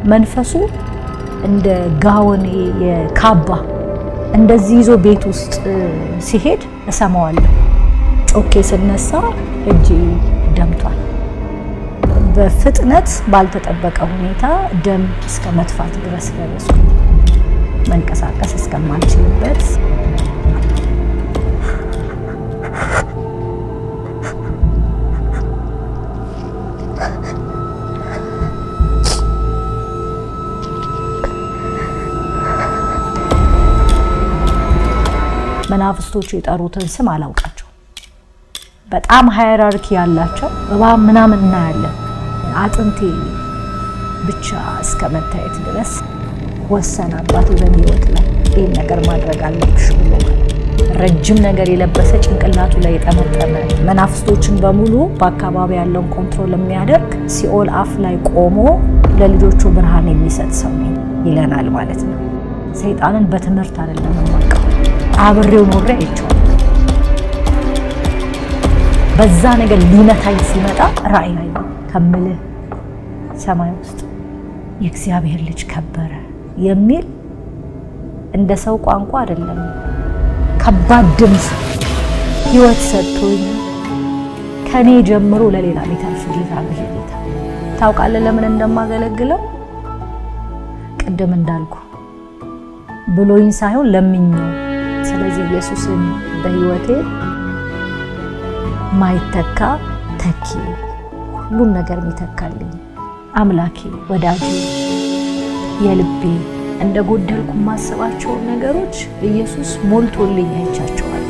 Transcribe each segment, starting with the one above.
መንፈሱ እንደ ጋወን የካባ እንደዚህ ይዞ ቤት ውስጥ ሲሄድ እሰማዋለሁ። ጮኬ ስነሳ እጄ ደምቷል። በፍጥነት ባልተጠበቀ ሁኔታ ደም እስከ መጥፋት ድረስ ደረስኩ። መንቀሳቀስ እስከማልችልበት መናፍስቶቹ የጠሩትን ስም አላውቃቸው። በጣም ሃይራርኪ ያላቸው እባብ ምናምን እናያለን። አጥንቴ ብቻ እስከ መታየት ድረስ ወሰነ አባቴ በህይወት ላይ ይህን ነገር ማድረግ አለብሽ ብሎ ረጅም ነገር የለበሰ ጭንቅላቱ ላይ የጠመጠመ መናፍስቶችን በሙሉ በአካባቢ ያለውን ኮንትሮል የሚያደርግ ሲኦል አፍ ላይ ቆሞ ለልጆቹ ብርሃን የሚሰጥ ሰው ነኝ ይለናል ማለት ነው። ሰይጣንን በትምህርት አይደለም የማውቀው፣ አብሬው ኖሬ አይቼዋለሁ። በዛ ነገር ሊመታኝ ሲመጣ ራእይ ላይ ከምልህ ሰማይ ውስጥ የእግዚአብሔር ልጅ ከበረ የሚል እንደ ሰው ቋንቋ አይደለም፣ ከባድ ድምፅ ህይወት ሰጥቶኝ ከኔ ጀምሮ ለሌላ ሊተርፍ ጌታ ነው። ይሄ ጌታ ታውቃለህ ለምን እንደማገለግለው ቅድም እንዳልኩ ብሎኝ ሳይሆን ለምኜው። ስለዚህ ኢየሱስን በህይወቴ ማይተካ ተኪ ሁሉን ነገር የሚተካልኝ አምላኬ፣ ወዳጄ፣ የልቤ እንደ ጎደልኩ የማስባቸውን ነገሮች ኢየሱስ ሞልቶልኝ አይቻቸዋለሁ።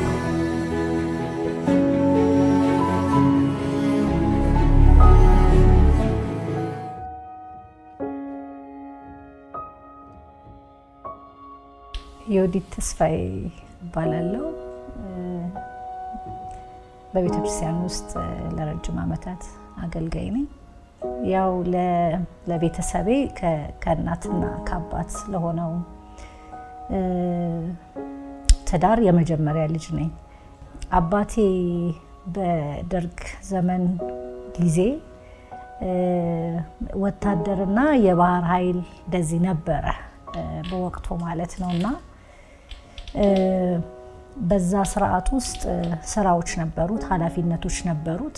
የወዲት ተስፋዬ እባላለሁ። በቤተ ክርስቲያን ውስጥ ለረጅም ዓመታት አገልጋይ ነኝ። ያው ለቤተሰቤ ከእናትና ከአባት ለሆነው ትዳር የመጀመሪያ ልጅ ነኝ። አባቴ በደርግ ዘመን ጊዜ ወታደርና የባህር ኃይል እንደዚህ ነበረ በወቅቱ ማለት ነው እና በዛ ስርዓት ውስጥ ስራዎች ነበሩት፣ ኃላፊነቶች ነበሩት።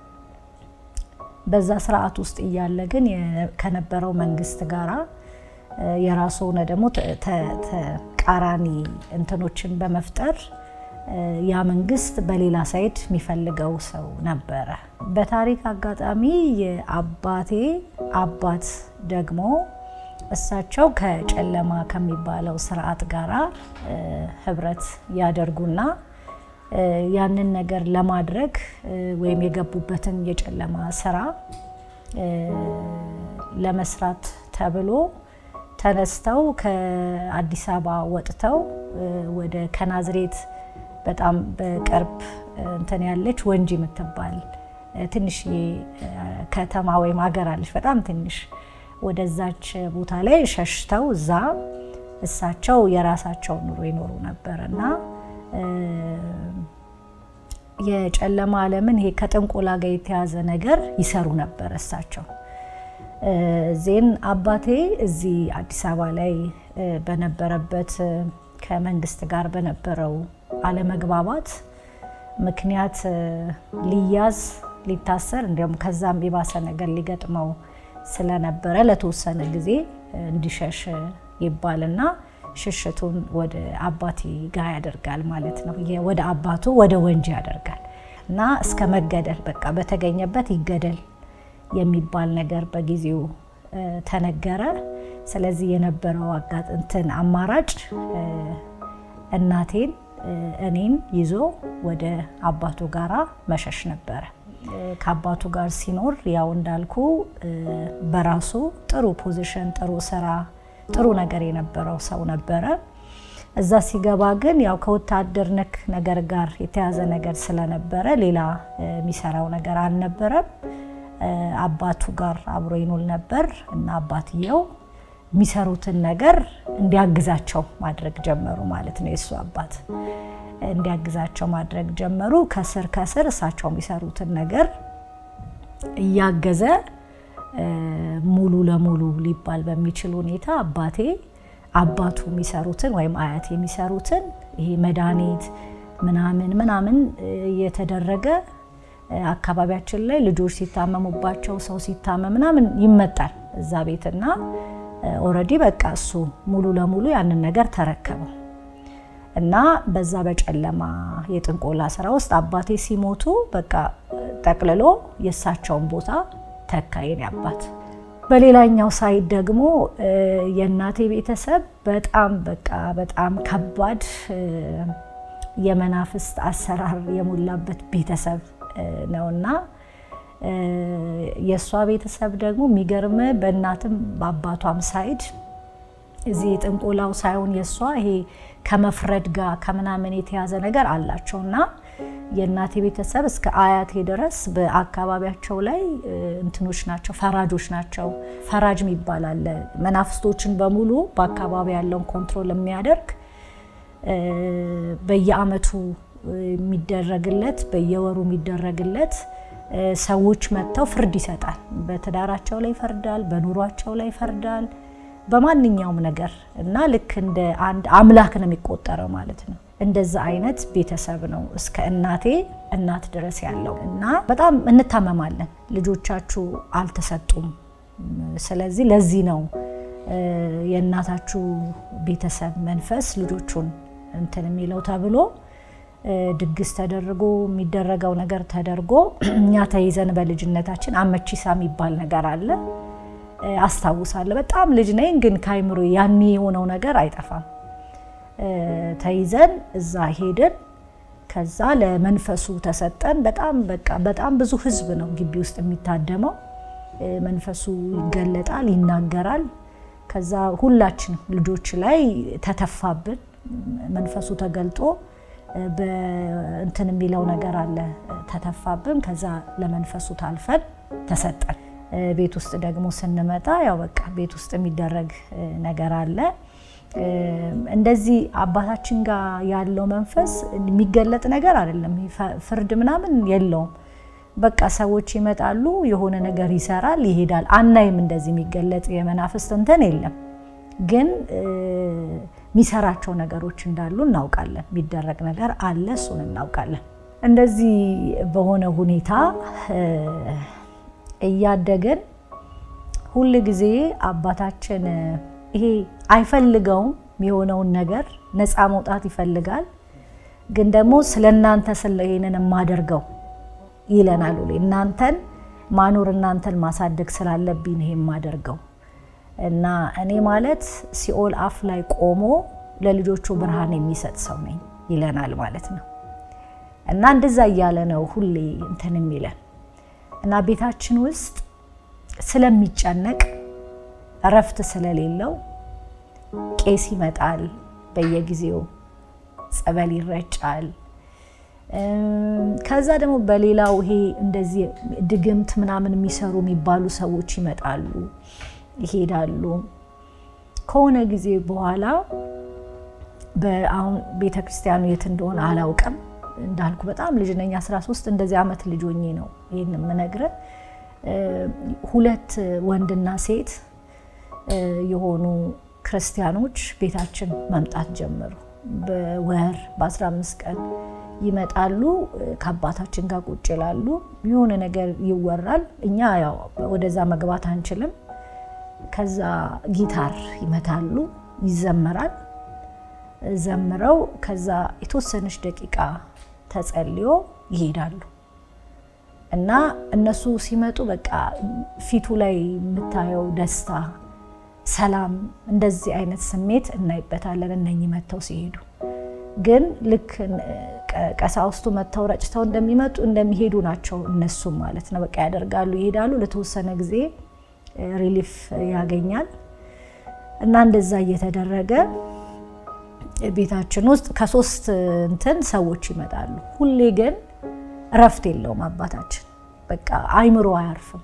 በዛ ስርዓት ውስጥ እያለ ግን ከነበረው መንግስት ጋራ የራሱ ሆነ ደግሞ ተቃራኒ እንትኖችን በመፍጠር ያ መንግስት በሌላ ሳይድ የሚፈልገው ሰው ነበረ። በታሪክ አጋጣሚ የአባቴ አባት ደግሞ እሳቸው ከጨለማ ከሚባለው ስርዓት ጋራ ህብረት ያደርጉና ያንን ነገር ለማድረግ ወይም የገቡበትን የጨለማ ስራ ለመስራት ተብሎ ተነስተው ከአዲስ አበባ ወጥተው ወደ ከናዝሬት በጣም በቅርብ እንትን ያለች ወንጂ የምትባል ትንሽ ከተማ ወይም ሀገር አለች፣ በጣም ትንሽ ወደዛች ቦታ ላይ ሸሽተው እዛ እሳቸው የራሳቸውን ኑሮ ይኖሩ ነበር እና የጨለማ ዓለምን ይሄ ከጥንቆላ ጋር የተያዘ ነገር ይሰሩ ነበር እሳቸው። ዜን አባቴ እዚህ አዲስ አበባ ላይ በነበረበት ከመንግስት ጋር በነበረው አለመግባባት ምክንያት ሊያዝ ሊታሰር እንዲሁም ከዛም የባሰ ነገር ሊገጥመው ስለነበረ ለተወሰነ ጊዜ እንዲሸሽ ይባልና ሽሽቱን ወደ አባቴ ጋር ያደርጋል ማለት ነው። ወደ አባቱ ወደ ወንጂ ያደርጋል እና እስከ መገደል በቃ በተገኘበት ይገደል የሚባል ነገር በጊዜው ተነገረ። ስለዚህ የነበረው አጋጥንትን አማራጭ እናቴን እኔን ይዞ ወደ አባቱ ጋራ መሸሽ ነበረ። ከአባቱ ጋር ሲኖር ያው እንዳልኩ በራሱ ጥሩ ፖዚሽን፣ ጥሩ ስራ፣ ጥሩ ነገር የነበረው ሰው ነበረ። እዛ ሲገባ ግን ያው ከወታደር ነክ ነገር ጋር የተያዘ ነገር ስለነበረ ሌላ የሚሰራው ነገር አልነበረም። አባቱ ጋር አብሮ ይኖር ነበር እና አባትየው የሚሰሩትን ነገር እንዲያግዛቸው ማድረግ ጀመሩ ማለት ነው። የእሱ አባት እንዲያግዛቸው ማድረግ ጀመሩ። ከስር ከስር እሳቸው የሚሰሩትን ነገር እያገዘ ሙሉ ለሙሉ ሊባል በሚችል ሁኔታ አባቴ አባቱ የሚሰሩትን ወይም አያቴ የሚሰሩትን ይሄ መድኃኒት ምናምን ምናምን እየተደረገ አካባቢያችን ላይ ልጆች ሲታመሙባቸው ሰው ሲታመም ምናምን ይመጣል እዛ ቤትና ኦልሬዲ በቃ እሱ ሙሉ ለሙሉ ያንን ነገር ተረከበው እና በዛ በጨለማ የጥንቆላ ስራ ውስጥ አባቴ ሲሞቱ በቃ ጠቅልሎ የእሳቸውን ቦታ ተካ የኔ አባት። በሌላኛው ሳይድ ደግሞ የእናቴ ቤተሰብ በጣም በቃ በጣም ከባድ የመናፍስት አሰራር የሞላበት ቤተሰብ ነውና የእሷ ቤተሰብ ደግሞ የሚገርም በእናትም በአባቷም ሳይድ እዚህ የጥንቆላው ሳይሆን የእሷ ይሄ ከመፍረድ ጋር ከምናምን የተያዘ ነገር አላቸው እና የእናቴ ቤተሰብ እስከ አያቴ ድረስ በአካባቢያቸው ላይ እንትኖች ናቸው፣ ፈራጆች ናቸው። ፈራጅ የሚባል አለ። መናፍስቶችን በሙሉ በአካባቢ ያለውን ኮንትሮል የሚያደርግ በየአመቱ የሚደረግለት በየወሩ የሚደረግለት ሰዎች መጥተው ፍርድ ይሰጣል። በትዳራቸው ላይ ይፈርዳል፣ በኑሯቸው ላይ ይፈርዳል፣ በማንኛውም ነገር እና ልክ እንደ አንድ አምላክ ነው የሚቆጠረው ማለት ነው። እንደዛ አይነት ቤተሰብ ነው እስከ እናቴ እናት ድረስ ያለው እና በጣም እንታመማለን። ልጆቻችሁ አልተሰጡም፣ ስለዚህ ለዚህ ነው የእናታችሁ ቤተሰብ መንፈስ ልጆቹን እንትን የሚለው ተብሎ ድግስ ተደርጎ የሚደረገው ነገር ተደርጎ እኛ ተይዘን በልጅነታችን አመቺሳ የሚባል ነገር አለ አስታውሳለሁ። በጣም ልጅ ነኝ፣ ግን ከአይምሮ ያኔ የሆነው ነገር አይጠፋም። ተይዘን እዛ ሄድን። ከዛ ለመንፈሱ ተሰጠን። በጣም በቃ በጣም ብዙ ህዝብ ነው ግቢ ውስጥ የሚታደመው። መንፈሱ ይገለጣል፣ ይናገራል። ከዛ ሁላችንም ልጆች ላይ ተተፋብን። መንፈሱ ተገልጦ በእንትን የሚለው ነገር አለ ተተፋብን። ከዛ ለመንፈሱ ታልፈን ተሰጠን። ቤት ውስጥ ደግሞ ስንመጣ ያው በቃ ቤት ውስጥ የሚደረግ ነገር አለ። እንደዚህ አባታችን ጋር ያለው መንፈስ የሚገለጥ ነገር አይደለም። ፍርድ ምናምን የለውም። በቃ ሰዎች ይመጣሉ፣ የሆነ ነገር ይሰራል፣ ይሄዳል። አናይም። እንደዚህ የሚገለጥ የመናፍስት እንትን የለም። ግን የሚሰራቸው ነገሮች እንዳሉ እናውቃለን። የሚደረግ ነገር አለ፣ እሱን እናውቃለን። እንደዚህ በሆነ ሁኔታ እያደግን ሁል ጊዜ አባታችን ይሄ አይፈልገውም የሆነውን ነገር ነፃ መውጣት ይፈልጋል። ግን ደግሞ ስለ እናንተ ስለ ይሄንን የማደርገው ይለናል። እናንተን ማኖር እናንተን ማሳደግ ስላለብኝ ይሄ የማደርገው እና እኔ ማለት ሲኦል አፍ ላይ ቆሞ ለልጆቹ ብርሃን የሚሰጥ ሰው ነኝ ይለናል ማለት ነው። እና እንደዛ እያለ ነው ሁሌ እንትን የሚለን እና ቤታችን ውስጥ ስለሚጨነቅ እረፍት ስለሌለው ቄስ ይመጣል፣ በየጊዜው ጸበል ይረጫል። ከዛ ደግሞ በሌላው ይሄ እንደዚህ ድግምት ምናምን የሚሰሩ የሚባሉ ሰዎች ይመጣሉ፣ ይሄዳሉ። ከሆነ ጊዜ በኋላ አሁን ቤተ ክርስቲያኑ የት እንደሆነ አላውቅም። እንዳልኩ በጣም ልጅ ነኝ፣ 13 እንደዚህ ዓመት ልጅ ሆኜ ነው ይህን የምነግርህ። ሁለት ወንድና ሴት የሆኑ ክርስቲያኖች ቤታችን መምጣት ጀመሩ። በወር በ15 ቀን ይመጣሉ። ከአባታችን ጋር ቁጭ ይላሉ። የሆነ ነገር ይወራል። እኛ ያው ወደዛ መግባት አንችልም። ከዛ ጊታር ይመታሉ፣ ይዘመራል። ዘምረው ከዛ የተወሰነች ደቂቃ ተጸልዮ ይሄዳሉ። እና እነሱ ሲመጡ በቃ ፊቱ ላይ የምታየው ደስታ፣ ሰላም፣ እንደዚህ አይነት ስሜት እናይበታለን። እነኚህ መጥተው ሲሄዱ ግን ልክ ቀሳውስቱ መጥተው ረጭተው እንደሚመጡ እንደሚሄዱ ናቸው እነሱም ማለት ነው። በቃ ያደርጋሉ፣ ይሄዳሉ። ለተወሰነ ጊዜ ሪሊፍ ያገኛል እና እንደዛ እየተደረገ ቤታችን ውስጥ ከሶስት እንትን ሰዎች ይመጣሉ። ሁሌ ግን እረፍት የለውም አባታችን። በቃ አይምሮ አያርፍም።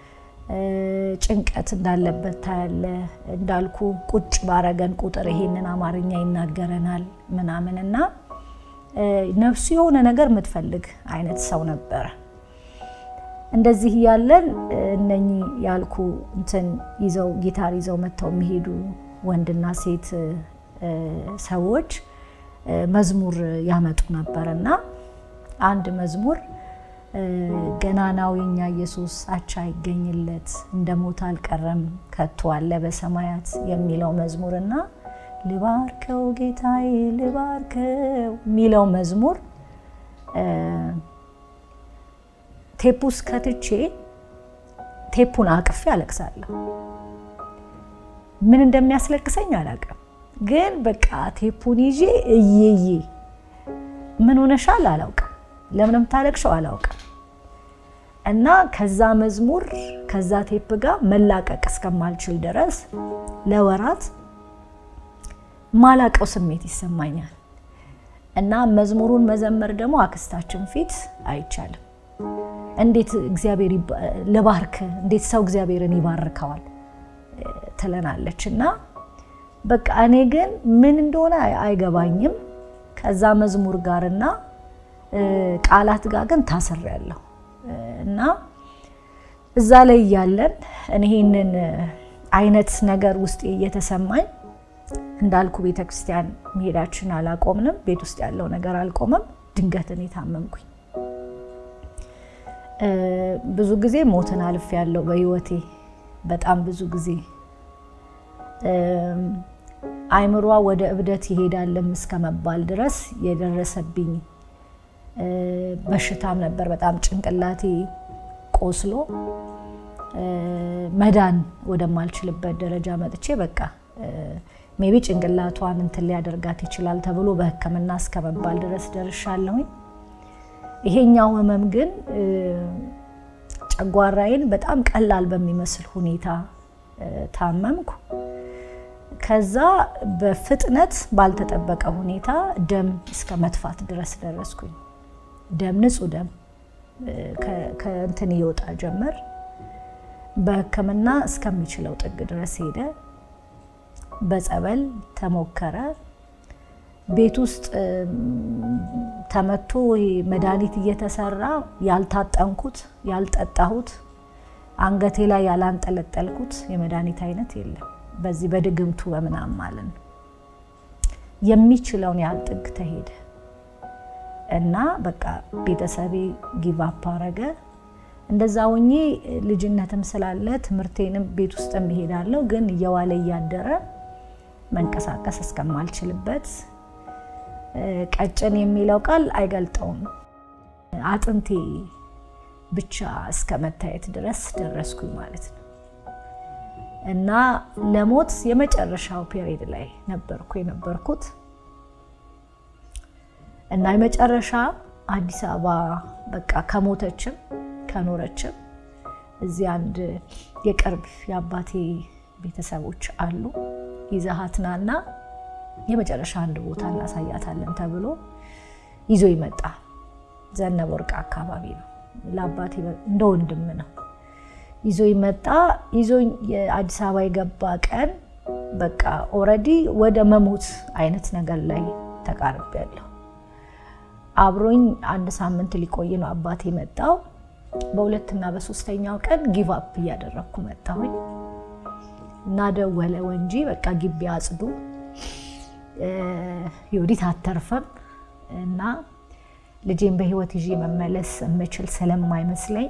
ጭንቀት እንዳለበት ታያለ። እንዳልኩ ቁጭ ባረገን ቁጥር ይሄንን አማርኛ ይናገረናል ምናምን እና ነፍሱ የሆነ ነገር የምትፈልግ አይነት ሰው ነበረ እንደዚህ እያለን እነኚህ ያልኩ እንትን ይዘው ጊታር ይዘው መጥተው የሚሄዱ ወንድና ሴት ሰዎች መዝሙር ያመጡ ነበር እና አንድ መዝሙር ገናናው የኛ ኢየሱስ አቻ ይገኝለት እንደ ሞት አልቀረም ከቶ አለ በሰማያት የሚለው መዝሙርና ልባርከው ጌታዬ ልባርከው የሚለው መዝሙር ቴፕ ውስጥ ከትቼ ቴፑን አቅፌ አለቅሳለሁ። ምን እንደሚያስለቅሰኝ አላውቅም፣ ግን በቃ ቴፑን ይዤ እየዬ ምን ሆነሻል አላውቅም፣ ለምን የምታለቅሸው አላውቅም። እና ከዛ መዝሙር ከዛ ቴፕ ጋር መላቀቅ እስከማልችል ድረስ ለወራት ማላቀው ስሜት ይሰማኛል። እና መዝሙሩን መዘመር ደግሞ አክስታችን ፊት አይቻልም። እንዴት እግዚአብሔር ልባርክ፣ እንዴት ሰው እግዚአብሔርን ይባርከዋል ትለናለች። እና በቃ እኔ ግን ምን እንደሆነ አይገባኝም። ከዛ መዝሙር ጋርና ቃላት ጋር ግን ታስሬያለሁ። እና እዛ ላይ እያለን እኔ ይህንን አይነት ነገር ውስጤ እየተሰማኝ እንዳልኩ ቤተክርስቲያን መሄዳችን አላቆምንም። ቤት ውስጥ ያለው ነገር አልቆመም። ድንገት እኔ ታመምኩኝ። ብዙ ጊዜ ሞትን አልፍ ያለው በህይወቴ በጣም ብዙ ጊዜ አይምሯ ወደ እብደት ይሄዳለም እስከ መባል ድረስ የደረሰብኝ በሽታም ነበር። በጣም ጭንቅላቴ ቆስሎ መዳን ወደማልችልበት ደረጃ መጥቼ በቃ ሜቢ ጭንቅላቷን እንትን ሊያደርጋት ይችላል ተብሎ በሕክምና እስከ መባል ድረስ ደርሻለሁኝ። ይሄኛው ህመም ግን ጨጓራዬን በጣም ቀላል በሚመስል ሁኔታ ታመምኩ። ከዛ በፍጥነት ባልተጠበቀ ሁኔታ ደም እስከ መጥፋት ድረስ ደረስኩኝ። ደም ንጹህ ደም ከእንትን ይወጣ ጀመር። በህክምና እስከሚችለው ጥግ ድረስ ሄደ። በጸበል ተሞከረ። ቤት ውስጥ ተመቶ መድኃኒት እየተሰራ ያልታጠንኩት ያልጠጣሁት አንገቴ ላይ ያላንጠለጠልኩት የመድኃኒት አይነት የለም። በዚህ በድግምቱ በምናም ማለት ነው። የሚችለውን ያህል ጥግ ተሄደ እና በቃ ቤተሰቤ ጊቫፕ አረገ። እንደዛ ሆኜ ልጅነትም ስላለ ትምህርቴንም ቤት ውስጥ እሄዳለሁ፣ ግን እየዋለ እያደረ መንቀሳቀስ እስከማልችልበት ቀጭን የሚለው ቃል አይገልጠውም። አጥንቴ ብቻ እስከ መታየት ድረስ ደረስኩኝ ማለት ነው። እና ለሞት የመጨረሻው ፔሪድ ላይ ነበርኩ የነበርኩት እና የመጨረሻ አዲስ አበባ በቃ ከሞተችም ከኖረችም እዚህ አንድ የቅርብ የአባቴ ቤተሰቦች አሉ ይዘሃት ናና የመጨረሻ አንድ ቦታ እናሳያታለን ተብሎ ይዞ ይመጣ። ዘነበ ወርቅ አካባቢ ነው። ለአባቴ እንደ ወንድም ነው። ይዞ ይመጣ። ይዞ የአዲስ አበባ የገባ ቀን በቃ ኦልሬዲ ወደ መሞት አይነት ነገር ላይ ተቃርቤያለሁ። አብሮኝ አንድ ሳምንት ሊቆይ ነው አባቴ መጣው። በሁለትና በሶስተኛው ቀን ጊቭ አፕ እያደረግኩ መጣሁኝ እና ደወለ ወንጂ በቃ ግቢ አጽዱ የወዲት አተርፈም እና ልጄን በህይወት ይዤ መመለስ የምችል ስለማይመስለኝ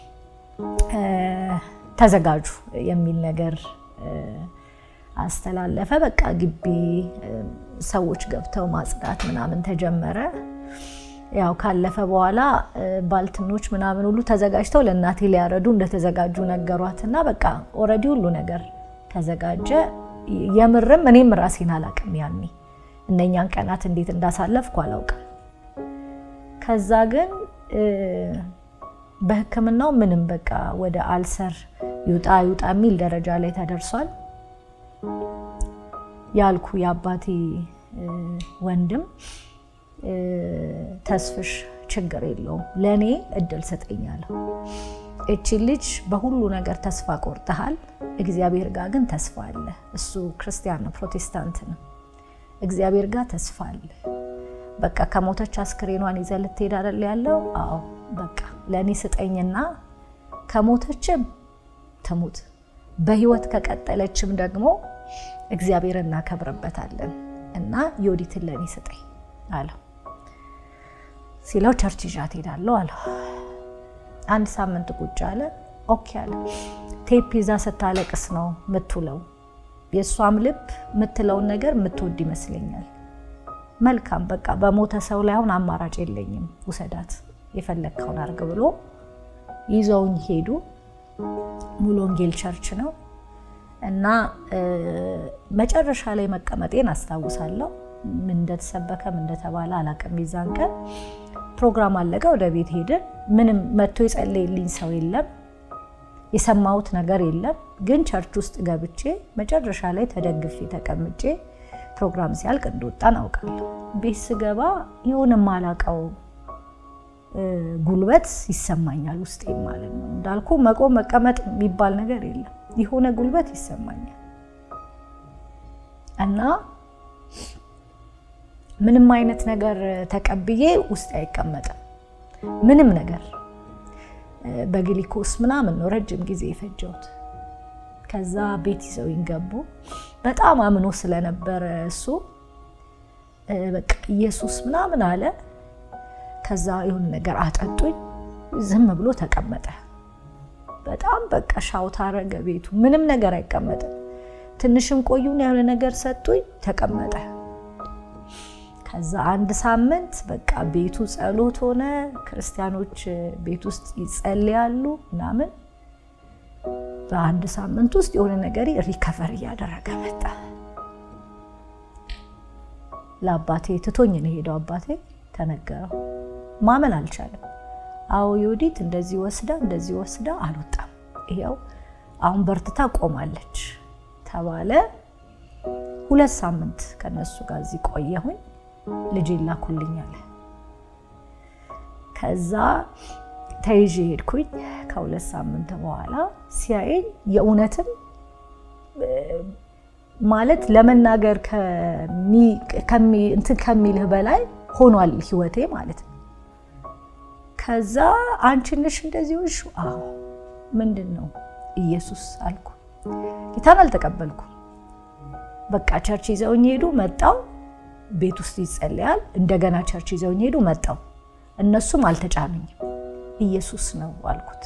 ተዘጋጁ የሚል ነገር አስተላለፈ። በቃ ግቢ ሰዎች ገብተው ማጽዳት ምናምን ተጀመረ። ያው ካለፈ በኋላ ባልትኖች ምናምን ሁሉ ተዘጋጅተው ለእናቴ ሊያረዱ እንደተዘጋጁ ነገሯትና በቃ ኦልሬዲ ሁሉ ነገር ተዘጋጀ። የምርም እኔም ራሴን አላቅም ያኔ እነኛን ቀናት እንዴት እንዳሳለፍኩ አላውቅም። ከዛ ግን በሕክምናው ምንም በቃ ወደ አልሰር ይውጣ ይውጣ የሚል ደረጃ ላይ ተደርሷል። ያልኩ የአባቴ ወንድም ተስፍሽ ችግር የለውም ለእኔ እድል ስጠኛለሁ። እቺ ልጅ በሁሉ ነገር ተስፋ ቆርጠሃል፣ እግዚአብሔር ጋር ግን ተስፋ አለ። እሱ ክርስቲያን ነው፣ ፕሮቴስታንት ነው። እግዚአብሔር ጋር ተስፋ አለ። በቃ ከሞተች አስክሬኗን ይዘህ ልትሄድ አይደል ያለው? አዎ በቃ ለእኔ ስጠኝና ከሞተችም ትሙት፣ በህይወት ከቀጠለችም ደግሞ እግዚአብሔር እናከብርበታለን እና ዮዲትን ለእኔ ስጠኝ አለው። ሲለው ቸርች ይዣት ሄዳለሁ አለው። አንድ ሳምንት ቁጭ አለ። ኦኬ አለ። ቴፕ ይዛ ስታለቅስ ነው የምትውለው። የእሷም ልብ የምትለውን ነገር የምትወድ ይመስለኛል። መልካም በቃ በሞተ ሰው ላይ አሁን አማራጭ የለኝም፣ ውሰዳት፣ የፈለግከውን አድርግ ብሎ ይዘውኝ ሄዱ። ሙሉ ወንጌል ቸርች ነው እና መጨረሻ ላይ መቀመጤን አስታውሳለሁ። ምን እንደተሰበከ ምን እንደተባለ አላውቅም። የዛን ቀን ፕሮግራም አለቀ፣ ወደ ቤት ሄድን። ምንም መጥቶ የጸለየልኝ ሰው የለም፣ የሰማሁት ነገር የለም። ግን ቸርች ውስጥ ገብቼ መጨረሻ ላይ ተደግፌ ተቀምጬ ፕሮግራም ሲያልቅ እንደወጣን አውቃለሁ። ቤት ስገባ የሆነ ማላቀው ጉልበት ይሰማኛል ውስጤ ማለት ነው። እንዳልኩ መቆም መቀመጥ የሚባል ነገር የለም። የሆነ ጉልበት ይሰማኛል እና ምንም አይነት ነገር ተቀብዬ ውስጥ አይቀመጥም። ምንም ነገር በግሊኮስ ምናምን ነው ረጅም ጊዜ የፈጀሁት። ከዛ ቤት ይዘውኝ ገቡ። በጣም አምኖ ስለነበረ እሱ በቃ ኢየሱስ ምናምን አለ። ከዛ የሆነ ነገር አጠጡኝ። ዝም ብሎ ተቀመጠ። በጣም በቃ ሻውት አረገ ቤቱ። ምንም ነገር አይቀመጥም። ትንሽም ቆዩን የሆነ ነገር ሰጡኝ፣ ተቀመጠ። ከዛ አንድ ሳምንት በቃ ቤቱ ጸሎት ሆነ። ክርስቲያኖች ቤት ውስጥ ይጸልያሉ ምናምን። በአንድ ሳምንት ውስጥ የሆነ ነገር ሪከቨር እያደረገ መጣ። ለአባቴ ትቶኝ ነው ሄደው። አባቴ ተነገረው፣ ማመን አልቻለም። አዎ ዮዲት እንደዚህ ወስዳ እንደዚህ ወስዳ አልወጣም፣ ይኸው አሁን በርትታ ቆማለች ተባለ። ሁለት ሳምንት ከነሱ ጋር እዚህ ቆየሁኝ። ልጅ ላኩልኝ አለ። ከዛ ተይዤ ሄድኩኝ። ከሁለት ሳምንት በኋላ ሲያየኝ የእውነትም ማለት ለመናገር እንትን ከሚልህ በላይ ሆኗል ህይወቴ ማለት ነው። ከዛ አንቺ ነሽ እንደዚህ ሆንሽ? አዎ። ምንድን ነው? ኢየሱስ አልኩ። ጌታን አልተቀበልኩ። በቃ ቸርች ይዘውኝ ሄዱ። መጣው ቤት ውስጥ ይጸለያል። እንደገና ቸርች ይዘውኝ ሄዱ። መጣው እነሱም አልተጫኑኝም። ኢየሱስ ነው አልኩት።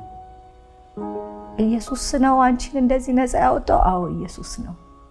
ኢየሱስ ነው አንቺን እንደዚህ ነፃ ያወጣው? አዎ ኢየሱስ ነው።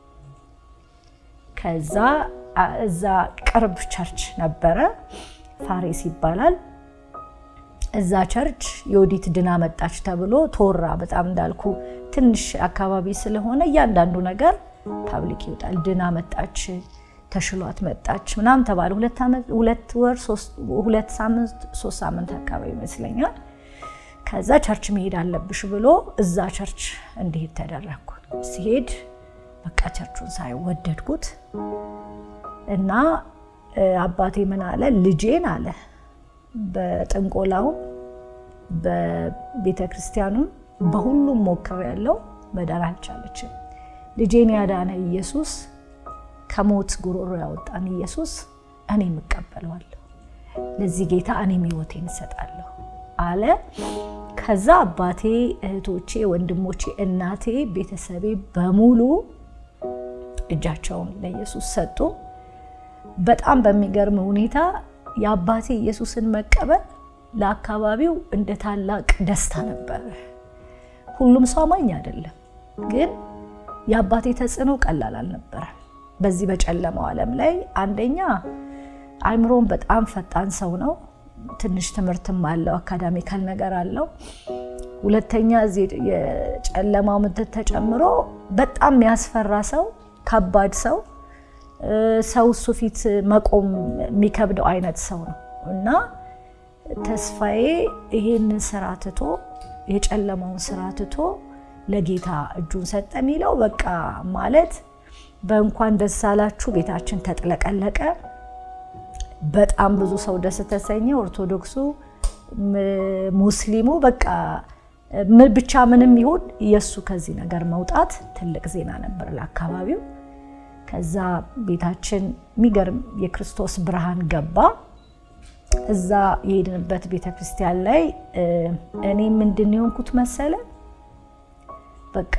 ከዛ እዛ ቅርብ ቸርች ነበረ፣ ፋሬስ ይባላል። እዛ ቸርች የወዲት ድና መጣች ተብሎ ተወራ። በጣም እንዳልኩ ትንሽ አካባቢ ስለሆነ እያንዳንዱ ነገር ፓብሊክ ይወጣል። ድና መጣች፣ ተሽሏት መጣች ምናምን ተባለ። ሁለት ወር ሁለት ሳምንት ሶስት ሳምንት አካባቢ ይመስለኛል። ከዛ ቸርች መሄድ አለብሽ ብሎ እዛ ቸርች እንዲሄድ ተደረግኩ። ሲሄድ በቃ ቸርቹን ሳይወደድኩት እና አባቴ ምን አለ ልጄን አለ በጥንቆላውም በቤተ ክርስቲያኑም በሁሉም ሞክር ያለው መዳን አልቻለችም። ልጄን ያዳነ ኢየሱስ ከሞት ጉሮሮ ያወጣን ኢየሱስ እኔም እቀበለዋለሁ። ለዚህ ጌታ እኔም ሕይወቴን እሰጣለሁ አለ። ከዛ አባቴ፣ እህቶቼ፣ ወንድሞቼ፣ እናቴ፣ ቤተሰቤ በሙሉ እጃቸውን ለኢየሱስ ሰጡ። በጣም በሚገርም ሁኔታ የአባቴ ኢየሱስን መቀበል ለአካባቢው እንደ ታላቅ ደስታ ነበረ። ሁሉም ሰው አማኝ አይደለም፣ ግን የአባቴ ተጽዕኖ ቀላል አልነበረም። በዚህ በጨለማው ዓለም ላይ አንደኛ አይምሮን በጣም ፈጣን ሰው ነው። ትንሽ ትምህርትም አለው፣ አካዳሚካል ነገር አለው። ሁለተኛ እዚህ የጨለማው ምድር ተጨምሮ በጣም የሚያስፈራ ሰው፣ ከባድ ሰው ሰው እሱ ፊት መቆም የሚከብደው አይነት ሰው ነው እና ተስፋዬ ይሄንን ስራ ትቶ የጨለማውን ስራ ትቶ ለጌታ እጁን ሰጠ የሚለው በቃ ማለት በእንኳን ደስ አላችሁ ቤታችን ተጥለቀለቀ። በጣም ብዙ ሰው ደስ ተሰኘ። ኦርቶዶክሱ፣ ሙስሊሙ በቃ ብቻ ምንም ይሁን የእሱ ከዚህ ነገር መውጣት ትልቅ ዜና ነበር ለአካባቢው። ከዛ ቤታችን የሚገርም የክርስቶስ ብርሃን ገባ። እዛ የሄድንበት ቤተክርስቲያን ላይ እኔ ምንድን የሆንኩት መሰለ በቃ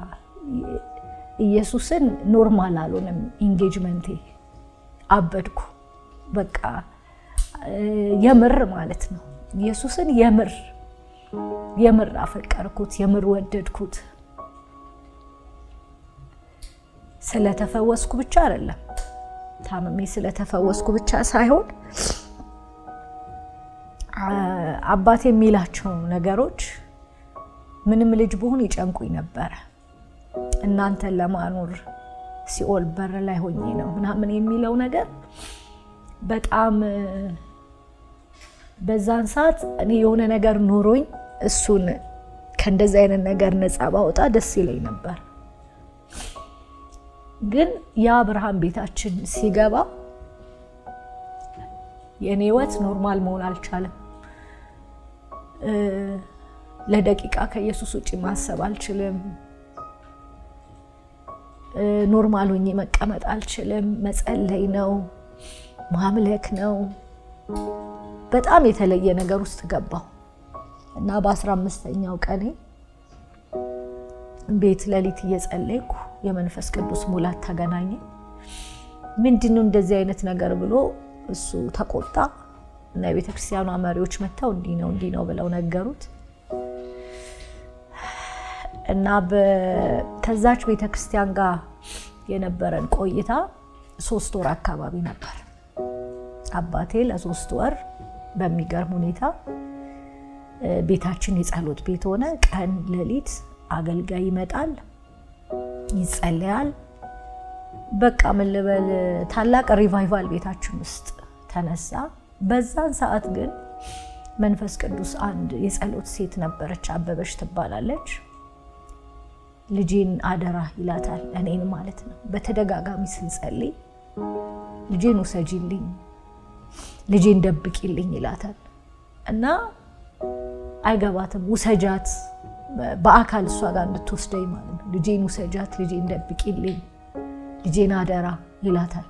ኢየሱስን ኖርማል አልሆንም። ኢንጌጅመንቴ አበድኩ። በቃ የምር ማለት ነው። ኢየሱስን የምር የምር አፈቀርኩት፣ የምር ወደድኩት። ስለተፈወስኩ ብቻ አይደለም፣ ታምሜ ስለተፈወስኩ ብቻ ሳይሆን አባቴ የሚላቸው ነገሮች ምንም ልጅ ብሆን ይጨንቁኝ ነበረ። እናንተን ለማኖር ሲኦል በር ላይ ሆኜ ነው ምናምን የሚለው ነገር በጣም በዛን ሰዓት እኔ የሆነ ነገር ኖሮኝ እሱን ከእንደዚህ አይነት ነገር ነፃ ባወጣ ደስ ይለኝ ነበር። ግን ያ ብርሃን ቤታችን ሲገባ የእኔ ህይወት ኖርማል መሆን አልቻለም። ለደቂቃ ከኢየሱስ ውጭ ማሰብ አልችልም። ኖርማል ሆኜ መቀመጥ አልችልም። መጸለይ ነው፣ ማምለክ ነው። በጣም የተለየ ነገር ውስጥ ገባሁ እና በአስራ አምስተኛው ቀኔ ቤት ሌሊት እየጸለይኩ የመንፈስ ቅዱስ ሙላት ተገናኘ። ምንድነው እንደዚህ አይነት ነገር ብሎ እሱ ተቆጣ እና የቤተ ክርስቲያኗ መሪዎች መጥተው እንዲህ ነው እንዲህ ነው ብለው ነገሩት እና ከዛች ቤተ ክርስቲያን ጋር የነበረን ቆይታ ሶስት ወር አካባቢ ነበር። አባቴ ለሶስት ወር በሚገርም ሁኔታ ቤታችን የጸሎት ቤት ሆነ። ቀን ሌሊት አገልጋይ ይመጣል፣ ይጸለያል። በቃ ምን ልበል ታላቅ ሪቫይቫል ቤታችን ውስጥ ተነሳ። በዛን ሰዓት ግን መንፈስ ቅዱስ አንድ የጸሎት ሴት ነበረች፣ አበበች ትባላለች። ልጄን አደራ ይላታል፣ እኔን ማለት ነው። በተደጋጋሚ ስንጸልይ ልጄን ውሰጂልኝ፣ ልጄን ደብቂልኝ ይላታል እና አይገባትም። ውሰጃት በአካል እሷ ጋር እንድትወስደኝ ማለት ነው። ልጄን ውሰጃት፣ ልጄን ደብቂልኝ፣ ልጄን አደራ ይላታል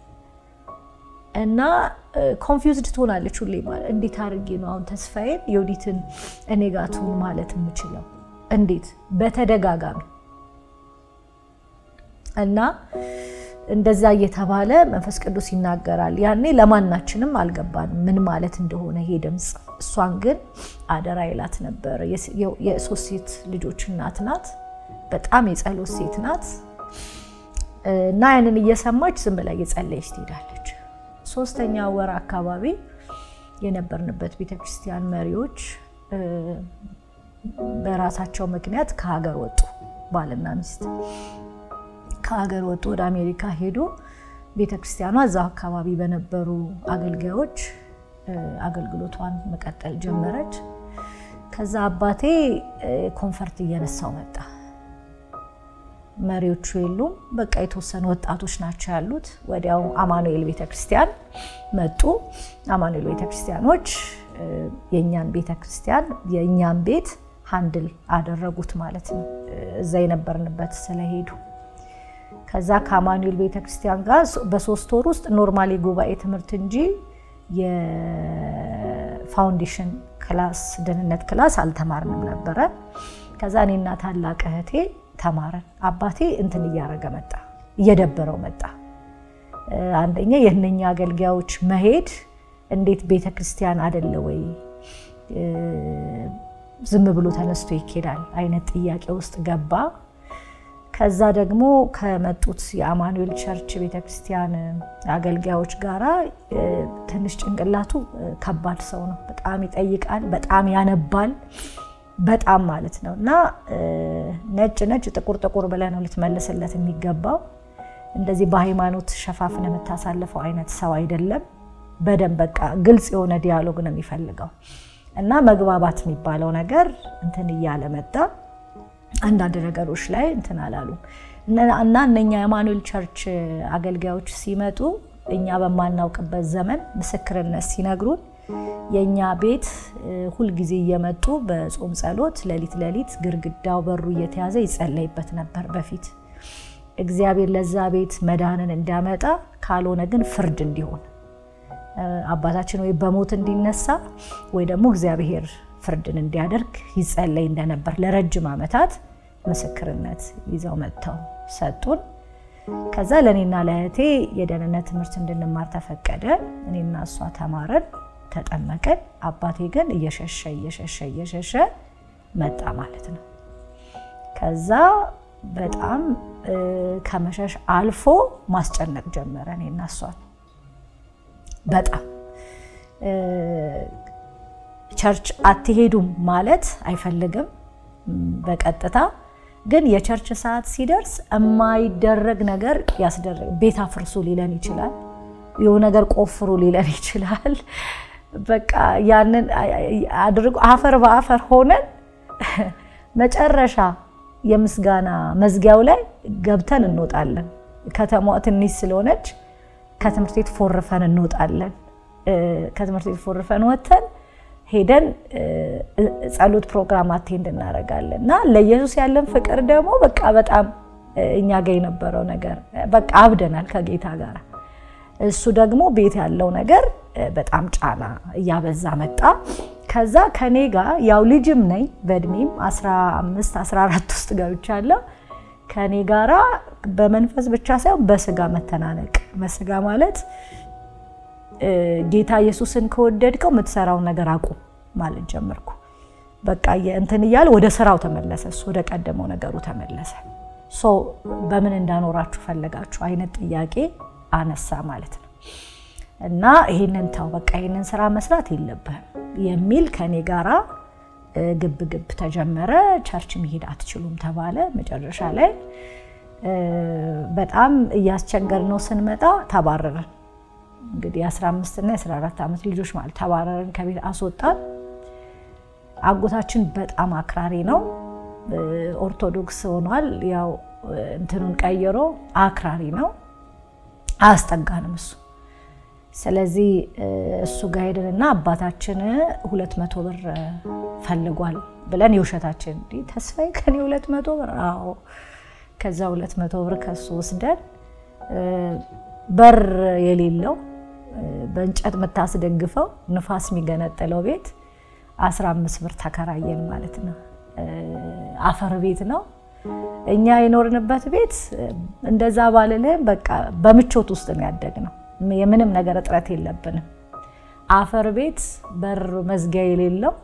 እና ኮንፊውዝድ ትሆናለች ሁሌ ማለት እንዴት አድርጌ ነው አሁን ተስፋዬን የወዲትን እኔ ጋር ትሁን ማለት የምችለው እንዴት በተደጋጋሚ እና እንደዛ እየተባለ መንፈስ ቅዱስ ይናገራል። ያኔ ለማናችንም አልገባንም ምን ማለት እንደሆነ ይሄ ድምፅ። እሷን ግን አደራ ይላት ነበር። የሶስት ሴት ልጆች እናት ናት። በጣም የጸሎት ሴት ናት እና ያንን እየሰማች ዝም ብላ እየጸለየች ትሄዳለች። ሶስተኛ ወር አካባቢ የነበርንበት ቤተክርስቲያን መሪዎች በራሳቸው ምክንያት ከሀገር ወጡ። ባልና ሚስት ከሀገር ወጡ፣ ወደ አሜሪካ ሄዱ። ቤተክርስቲያኗ እዛው አካባቢ በነበሩ አገልጋዮች አገልግሎቷን መቀጠል ጀመረች። ከዛ አባቴ ኮንፈርት እየነሳው መጣ። መሪዎቹ የሉም። በቃ የተወሰኑ ወጣቶች ናቸው ያሉት። ወዲያው አማኑኤል ቤተክርስቲያን መጡ። አማኑኤል ቤተክርስቲያኖች የእኛን ቤተክርስቲያን የእኛን ቤት ሀንድል አደረጉት ማለት ነው። እዛ የነበርንበት ስለሄዱ ከዛ ከአማኑኤል ቤተክርስቲያን ጋር በሶስት ወር ውስጥ ኖርማል የጉባኤ ትምህርት እንጂ የፋውንዴሽን ክላስ ደህንነት ክላስ አልተማርንም ነበረ። ከዛ እኔና ታላቅ እህቴ ተማረን። አባቴ እንትን እያደረገ መጣ፣ እየደበረው መጣ። አንደኛ የእነኛ አገልጋዮች መሄድ እንዴት ቤተ ክርስቲያን አደለ ወይ ዝም ብሎ ተነስቶ ይኬዳል አይነት ጥያቄ ውስጥ ገባ። ከዛ ደግሞ ከመጡት የአማኑኤል ቸርች ቤተክርስቲያን አገልጋዮች ጋራ ትንሽ ጭንቅላቱ ከባድ ሰው ነው። በጣም ይጠይቃል፣ በጣም ያነባል፣ በጣም ማለት ነው። እና ነጭ ነጭ ጥቁር ጥቁር ብለህ ነው ልትመልስለት የሚገባው። እንደዚህ በሃይማኖት ሸፋፍን የምታሳልፈው አይነት ሰው አይደለም። በደንብ በቃ ግልጽ የሆነ ዲያሎግ ነው የሚፈልገው እና መግባባት የሚባለው ነገር እንትን እያለ መጣ። አንዳንድ ነገሮች ላይ እንትን አላሉ እና እነኛ የአማኑኤል ቸርች አገልጋዮች ሲመጡ እኛ በማናውቅበት ዘመን ምስክርነት ሲነግሩን የእኛ ቤት ሁልጊዜ እየመጡ በጾም ጸሎት ሌሊት ሌሊት ግድግዳው በሩ እየተያዘ ይጸለይበት ነበር በፊት እግዚአብሔር ለዛ ቤት መዳንን እንዲያመጣ ካልሆነ ግን ፍርድ እንዲሆን አባታችን ወይ በሞት እንዲነሳ ወይ ደግሞ እግዚአብሔር ፍርድን እንዲያደርግ ይጸለይ እንደነበር ለረጅም ዓመታት ምስክርነት ይዘው መጥተው ሰጡን። ከዛ ለእኔና ለእህቴ የደህንነት ትምህርት እንድንማር ተፈቀደ። እኔና እሷ ተማረን፣ ተጠመቅን። አባቴ ግን እየሸሸ እየሸሸ እየሸሸ መጣ ማለት ነው። ከዛ በጣም ከመሸሽ አልፎ ማስጨነቅ ጀመረ እኔና እሷን በጣም ቸርች አትሄዱም ማለት አይፈልግም በቀጥታ ግን የቸርች ሰዓት ሲደርስ የማይደረግ ነገር ያስደረግ ቤት አፍርሱ ሊለን ይችላል። የሆነ ነገር ቆፍሩ ሊለን ይችላል። በቃ ያንን አድርጎ አፈር በአፈር ሆነን መጨረሻ የምስጋና መዝጊያው ላይ ገብተን እንወጣለን። ከተማዋ ትንሽ ስለሆነች ከትምህርት ቤት ፎርፈን እንወጣለን። ከትምህርት ቤት ፎርፈን ወጥተን ሄደን ጸሎት ፕሮግራም አቴንድ እናደርጋለን እና ለኢየሱስ ያለን ፍቅር ደግሞ በቃ በጣም እኛ ጋር የነበረው ነገር በቃ አብደናል ከጌታ ጋር። እሱ ደግሞ ቤት ያለው ነገር በጣም ጫና እያበዛ መጣ። ከዛ ከኔ ጋር ያው ልጅም ነኝ በእድሜም 15 14 ውስጥ ገብቻለሁ። ከኔ ጋራ በመንፈስ ብቻ ሳይሆን በስጋ መተናነቅ በስጋ ማለት ጌታ ኢየሱስን ከወደድከው የምትሰራውን ነገር አቁም ማለት ጀመርኩ። በቃ እንትን እያለ ወደ ስራው ተመለሰ። እሱ ወደ ቀደመው ነገሩ ተመለሰ። ሶ በምን እንዳኖራችሁ ፈለጋችሁ አይነት ጥያቄ አነሳ ማለት ነው። እና ይሄንን ተው በቃ ይሄንን ስራ መስራት የለብህም የሚል ከኔ ጋራ ግብ ግብ ተጀመረ። ቸርች መሄድ አትችሉም ተባለ። መጨረሻ ላይ በጣም እያስቸገር ነው ስንመጣ ተባረረን። እንግዲህ የ15 እና የ14 ዓመት ልጆች ማለት ተባረረን፣ ከቤት አስወጣን። አጎታችን በጣም አክራሪ ነው፣ ኦርቶዶክስ ሆኗል። ያው እንትኑን ቀይሮ አክራሪ ነው፣ አያስጠጋንም እሱ። ስለዚህ እሱ ጋር ሄድንና አባታችን ሁለት መቶ ብር ፈልጓል ብለን የውሸታችን እንዲህ ተስፋዬ ከኔ ሁለት መቶ ብር አዎ። ከዛ ሁለት መቶ ብር ከሱ ወስደን በር የሌለው በእንጨት የምታስደግፈው ንፋስ የሚገነጠለው ቤት 15 ብር ተከራየን ማለት ነው። አፈር ቤት ነው። እኛ የኖርንበት ቤት እንደዛ ባልልህም በቃ በምቾት ውስጥ ነው ያደግነው። የምንም ነገር እጥረት የለብንም። አፈር ቤት በር መዝጊያ የሌለው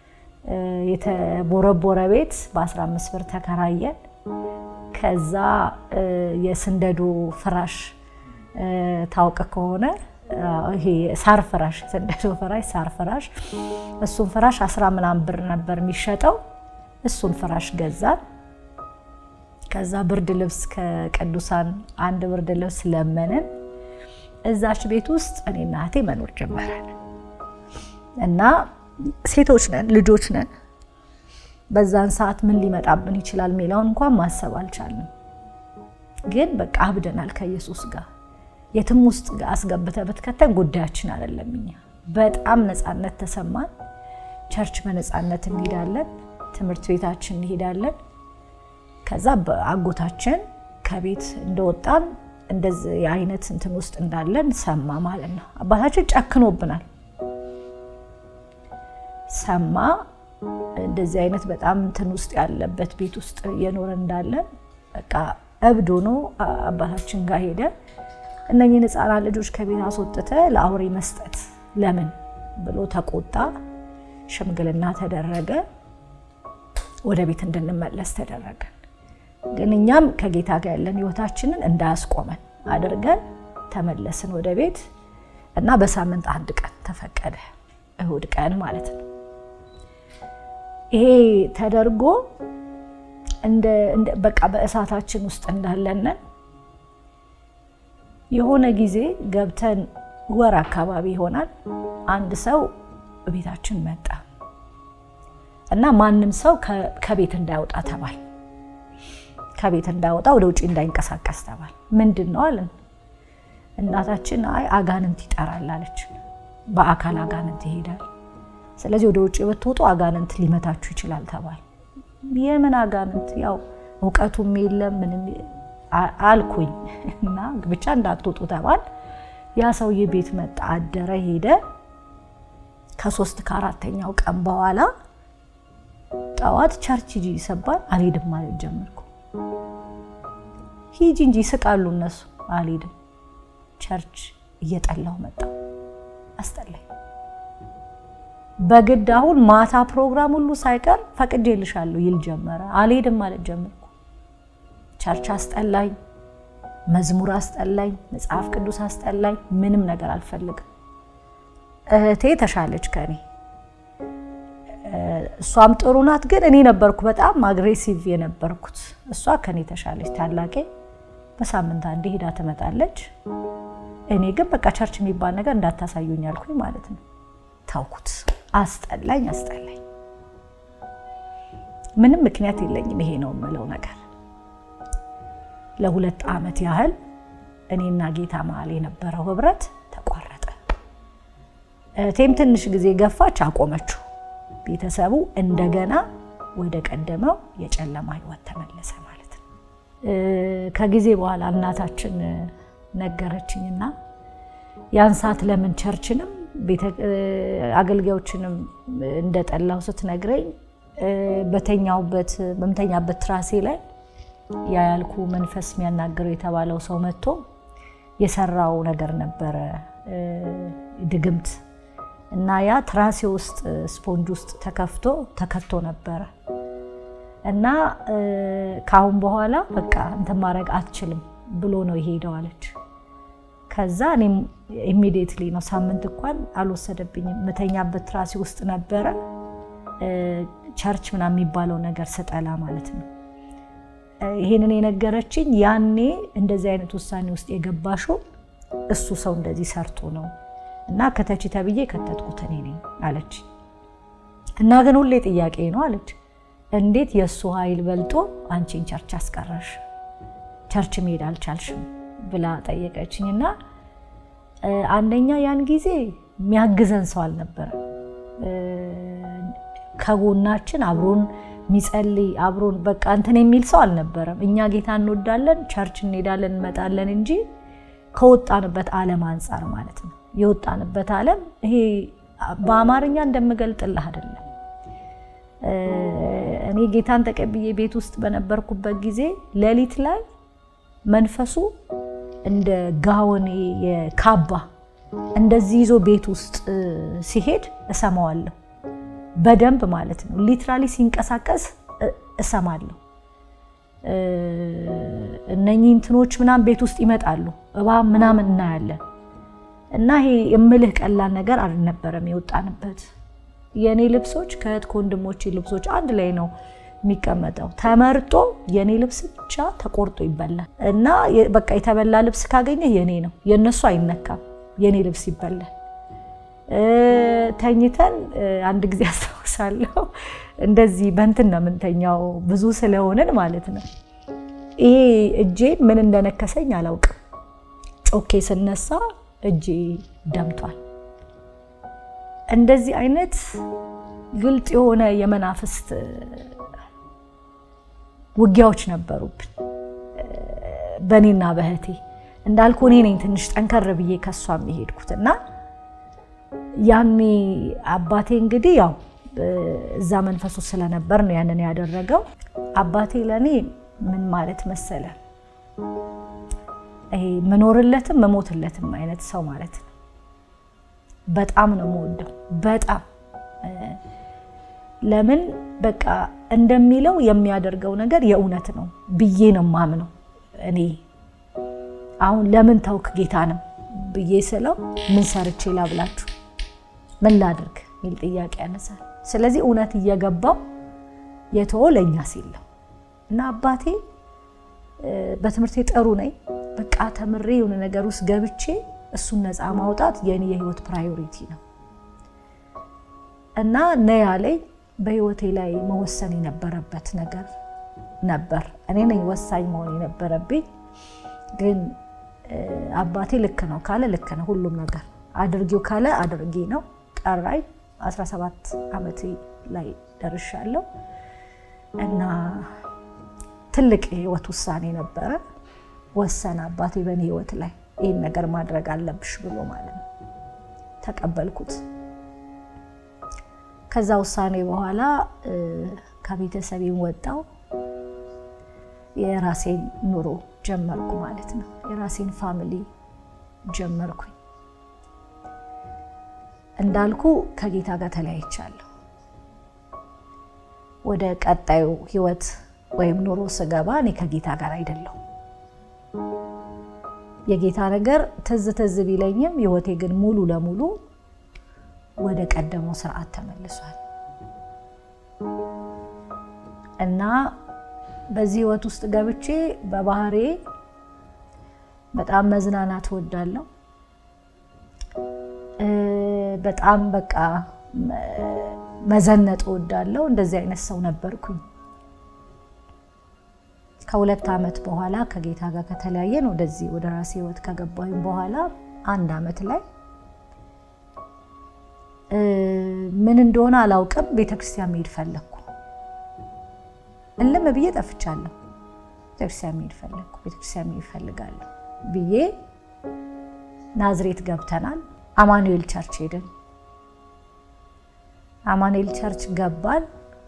የተቦረቦረ ቤት በ15 ብር ተከራየን። ከዛ የስንደዶ ፍራሽ ታውቅ ከሆነ ይሄ ሳር ፍራሽ ስንደዶ ፍራሽ ሳር ፍራሽ እሱን ፍራሽ አስራ ምናምን ብር ነበር የሚሸጠው። እሱን ፍራሽ ገዛን። ከዛ ብርድ ልብስ ከቅዱሳን አንድ ብርድ ልብስ ለመንን። እዛች ቤት ውስጥ እኔና እህቴ መኖር ጀመረን እና ሴቶች ነን፣ ልጆች ነን። በዛን ሰዓት ምን ሊመጣብን ይችላል የሚለውን እንኳን ማሰብ አልቻልንም። ግን በቃ አብደናል ከኢየሱስ ጋር የትም ውስጥ አስገብተህ ብትከተን ጉዳያችን አይደለም። እኛ በጣም ነፃነት ተሰማን። ቸርች በነፃነት እንሄዳለን፣ ትምህርት ቤታችን እንሄዳለን። ከዛ በአጎታችን ከቤት እንደወጣን እንደዚህ አይነት እንትን ውስጥ እንዳለን ሰማ ማለት ነው። አባታችን ጨክኖብናል። ሰማ እንደዚህ አይነት በጣም እንትን ውስጥ ያለበት ቤት ውስጥ እየኖረ እንዳለን በቃ እብድ ሆኖ አባታችን ጋር ሄደ። እነኝህን ህፃናት ልጆች ከቤት አስወጥተ ለአውሬ መስጠት ለምን ብሎ ተቆጣ። ሽምግልና ተደረገ። ወደ ቤት እንድንመለስ ተደረገ። ግን እኛም ከጌታ ጋር ያለን ህይወታችንን እንዳያስቆመን አድርገን ተመለስን ወደ ቤት እና በሳምንት አንድ ቀን ተፈቀደ፣ እሁድ ቀን ማለት ነው። ይሄ ተደርጎ በቃ በእሳታችን ውስጥ እንዳለንን የሆነ ጊዜ ገብተን ወር አካባቢ ይሆናል። አንድ ሰው ቤታችን መጣ እና ማንም ሰው ከቤት እንዳይወጣ ተባል። ከቤት እንዳይወጣ ወደ ውጭ እንዳይንቀሳቀስ ተባል። ምንድን ነው አለን። እናታችን አይ አጋንንት ይጠራል አለች። በአካል አጋንንት ይሄዳል። ስለዚህ ወደ ውጭ ብትወጡ አጋንንት ሊመታችሁ ይችላል ተባል። የምን አጋንንት ያው እውቀቱም የለም ምንም አልኩኝ እና ብቻ እንዳትወጡ ተባል። ያ ሰውዬ ቤት መጣ፣ አደረ፣ ሄደ። ከሶስት ከአራተኛው ቀን በኋላ ጠዋት ቸርች ሂጂ ይሰባል። አልሄድም ማለት ጀመርኩ። ሂጂ እንጂ ይስቃሉ እነሱ። አልሄድም ቸርች እየጠላሁ መጣ፣ አስጠላኝ። በግድ አሁን ማታ ፕሮግራም ሁሉ ሳይቀር ፈቅጄልሻለሁ ይል ጀመረ። አልሄድም ማለት ጀመርኩ። ቸርች አስጠላኝ፣ መዝሙር አስጠላኝ፣ መጽሐፍ ቅዱስ አስጠላኝ። ምንም ነገር አልፈልግም። እህቴ ተሻለች ከኔ እሷም ጥሩ ናት፣ ግን እኔ ነበርኩ በጣም አግሬሲቭ የነበርኩት። እሷ ከኔ ተሻለች። ታላቄ በሳምንት አንዴ ሄዳ ትመጣለች። እኔ ግን በቃ ቸርች የሚባል ነገር እንዳታሳዩኝ አልኩኝ ማለት ነው። ታውኩት። አስጠላኝ አስጠላኝ። ምንም ምክንያት የለኝም። ይሄ ነው የምለው ነገር። ለሁለት ዓመት ያህል እኔና ጌታ መሀል የነበረው ህብረት ተቋረጠ። እህቴም ትንሽ ጊዜ ገፋች፣ አቆመችው። ቤተሰቡ እንደገና ወደ ቀደመው የጨለማ ህይወት ተመለሰ ማለት ነው። ከጊዜ በኋላ እናታችን ነገረችኝና ያን ሰዓት ለምን ቸርችንም አገልጋዮችንም እንደጠላው ስትነግረኝ በተኛውበት በምተኛበት ትራሴ ላይ ያ ያልኩ መንፈስ የሚያናግረው የተባለው ሰው መጥቶ የሰራው ነገር ነበረ ድግምት እና ያ ትራሴ ውስጥ ስፖንጅ ውስጥ ተከፍቶ ተከቶ ነበረ እና ከአሁን በኋላ በቃ እንትን ማድረግ አትችልም ብሎ ነው የሄደው አለች። ከዛ እኔም ኢሚዲየትሊ ነው ሳምንት እንኳን አልወሰደብኝም። ምተኛበት ትራሴ ውስጥ ነበረ ቸርች ምናምን የሚባለው ነገር ስጠላ ማለት ነው። ይሄንን የነገረችኝ ያኔ እንደዚህ አይነት ውሳኔ ውስጥ የገባሽው እሱ ሰው እንደዚህ ሰርቶ ነው እና ከተቺ ተብዬ ከተትኩት እኔ ነኝ አለች። እና ግን ሁሌ ጥያቄ ነው አለች፣ እንዴት የእሱ ኃይል በልጦ አንቺን ቸርች አስቀረሽ? ቸርች መሄድ አልቻልሽም ብላ ጠየቀችኝ። እና አንደኛ ያን ጊዜ የሚያግዘን ሰው አልነበረም። ከጎናችን አብሮን የሚጸልይ አብሮን በቃ እንትን የሚል ሰው አልነበረም። እኛ ጌታ እንወዳለን፣ ቸርች እንሄዳለን፣ እንመጣለን እንጂ ከወጣንበት ዓለም አንጻር ማለት ነው። የወጣንበት ዓለም ይሄ በአማርኛ እንደምገልጥልህ አይደለም። እኔ ጌታን ተቀብዬ ቤት ውስጥ በነበርኩበት ጊዜ ሌሊት ላይ መንፈሱ እንደ ጋወኔ የካባ እንደዚህ ይዞ ቤት ውስጥ ሲሄድ እሰማዋለሁ በደንብ ማለት ነው። ሊትራሊ ሲንቀሳቀስ እሰማለሁ። እነኚህ እንትኖች ምናምን ቤት ውስጥ ይመጣሉ፣ እባብ ምናምን እናያለን። እና ይሄ የምልህ ቀላል ነገር አልነበረም የወጣንበት። የእኔ ልብሶች ከእህት ከወንድሞቼ ልብሶች አንድ ላይ ነው የሚቀመጠው። ተመርጦ የእኔ ልብስ ብቻ ተቆርጦ ይበላል። እና በቃ የተበላ ልብስ ካገኘ የኔ ነው፣ የእነሱ አይነካም። የእኔ ልብስ ይበላል። ተኝተን አንድ ጊዜ አስታውሳለሁ፣ እንደዚህ በንትን ነው የምንተኛው ብዙ ስለሆንን ማለት ነው። ይሄ እጄ ምን እንደነከሰኝ አላውቅም። ጮኬ ስነሳ እጄ ደምቷል። እንደዚህ አይነት ግልጥ የሆነ የመናፍስት ውጊያዎች ነበሩብን በእኔና በእህቴ። እንዳልኩ እኔ ነኝ ትንሽ ጠንከር ብዬ ከሷ የሚሄድኩት እና ያኔ አባቴ እንግዲህ ያው እዛ መንፈሱ ስለነበር ነው ያንን ያደረገው። አባቴ ለእኔ ምን ማለት መሰለ ይሄ ምኖርለትም መሞትለትም አይነት ሰው ማለት ነው። በጣም ነው የምወደው። በጣም ለምን በቃ እንደሚለው የሚያደርገው ነገር የእውነት ነው ብዬ ነው ማምነው። እኔ አሁን ለምን ተውክ ጌታንም ብዬ ስለው ምን ሰርቼ ላብላችሁ ምን ላድርግ የሚል ጥያቄ ያነሳል። ስለዚህ እውነት እየገባው የተወ ለእኛ ሲል ነው እና አባቴ በትምህርቴ ጥሩ ነኝ በቃ ተምሬ የሆነ ነገር ውስጥ ገብቼ እሱን ነፃ ማውጣት የኔ የህይወት ፕራዮሪቲ ነው እና ነያ ላይ በህይወቴ ላይ መወሰን የነበረበት ነገር ነበር። እኔ ነኝ ወሳኝ መሆን የነበረብኝ። ግን አባቴ ልክ ነው ካለ ልክ ነው። ሁሉም ነገር አድርጊው ካለ አድርጌ ነው። ጠራኝ። 17 ዓመቴ ላይ ደርሻለሁ እና ትልቅ የህይወት ውሳኔ ነበረ። ወሰነ አባቴ በእኔ ህይወት ላይ ይህን ነገር ማድረግ አለብሽ ብሎ ማለት ነው። ተቀበልኩት። ከዛ ውሳኔ በኋላ ከቤተሰቤም ወጣው የራሴን ኑሮ ጀመርኩ ማለት ነው። የራሴን ፋሚሊ ጀመርኩኝ። እንዳልኩ ከጌታ ጋር ተለያይቻለሁ። ወደ ቀጣዩ ህይወት ወይም ኑሮ ስገባ እኔ ከጌታ ጋር አይደለሁም። የጌታ ነገር ትዝ ትዝ ቢለኝም ህይወቴ ግን ሙሉ ለሙሉ ወደ ቀደመው ስርዓት ተመልሷል እና በዚህ ህይወት ውስጥ ገብቼ በባህሬ በጣም መዝናናት እወዳለሁ። በጣም በቃ መዘነጥ እወዳለሁ። እንደዚህ አይነት ሰው ነበርኩኝ። ከሁለት ዓመት በኋላ ከጌታ ጋር ከተለያየን ወደዚህ ወደ ራሴ ህይወት ከገባሁኝ በኋላ አንድ ዓመት ላይ ምን እንደሆነ አላውቅም፣ ቤተክርስቲያን መሄድ ፈለግኩ። እልም ብዬ ጠፍቻለሁ። ቤተክርስቲያን መሄድ ፈለግኩ፣ ቤተክርስቲያን መሄድ እፈልጋለሁ ብዬ ናዝሬት ገብተናል። አማኑኤል ቸርች ሄድን። አማኑኤል ቸርች ገባል።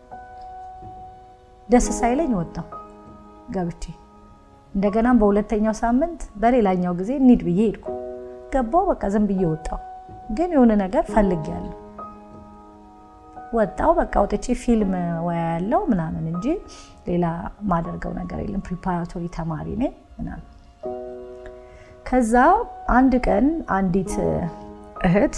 ደስ ሳይለኝ ወጣሁ ገብቼ እንደገና በሁለተኛው ሳምንት በሌላኛው ጊዜ እንሂድ ብዬ ሄድኩ። ገባው በቃ ዝም ብዬ ወጣሁ። ግን የሆነ ነገር ፈልጌያለሁ። ወጣው በቃ ወጥቼ ፊልም ወያ ያለው ምናምን እንጂ ሌላ ማደርገው ነገር የለም። ፕሪፓራቶሪ ተማሪ ነኝ ምናምን። ከዛ አንድ ቀን አንዲት እህት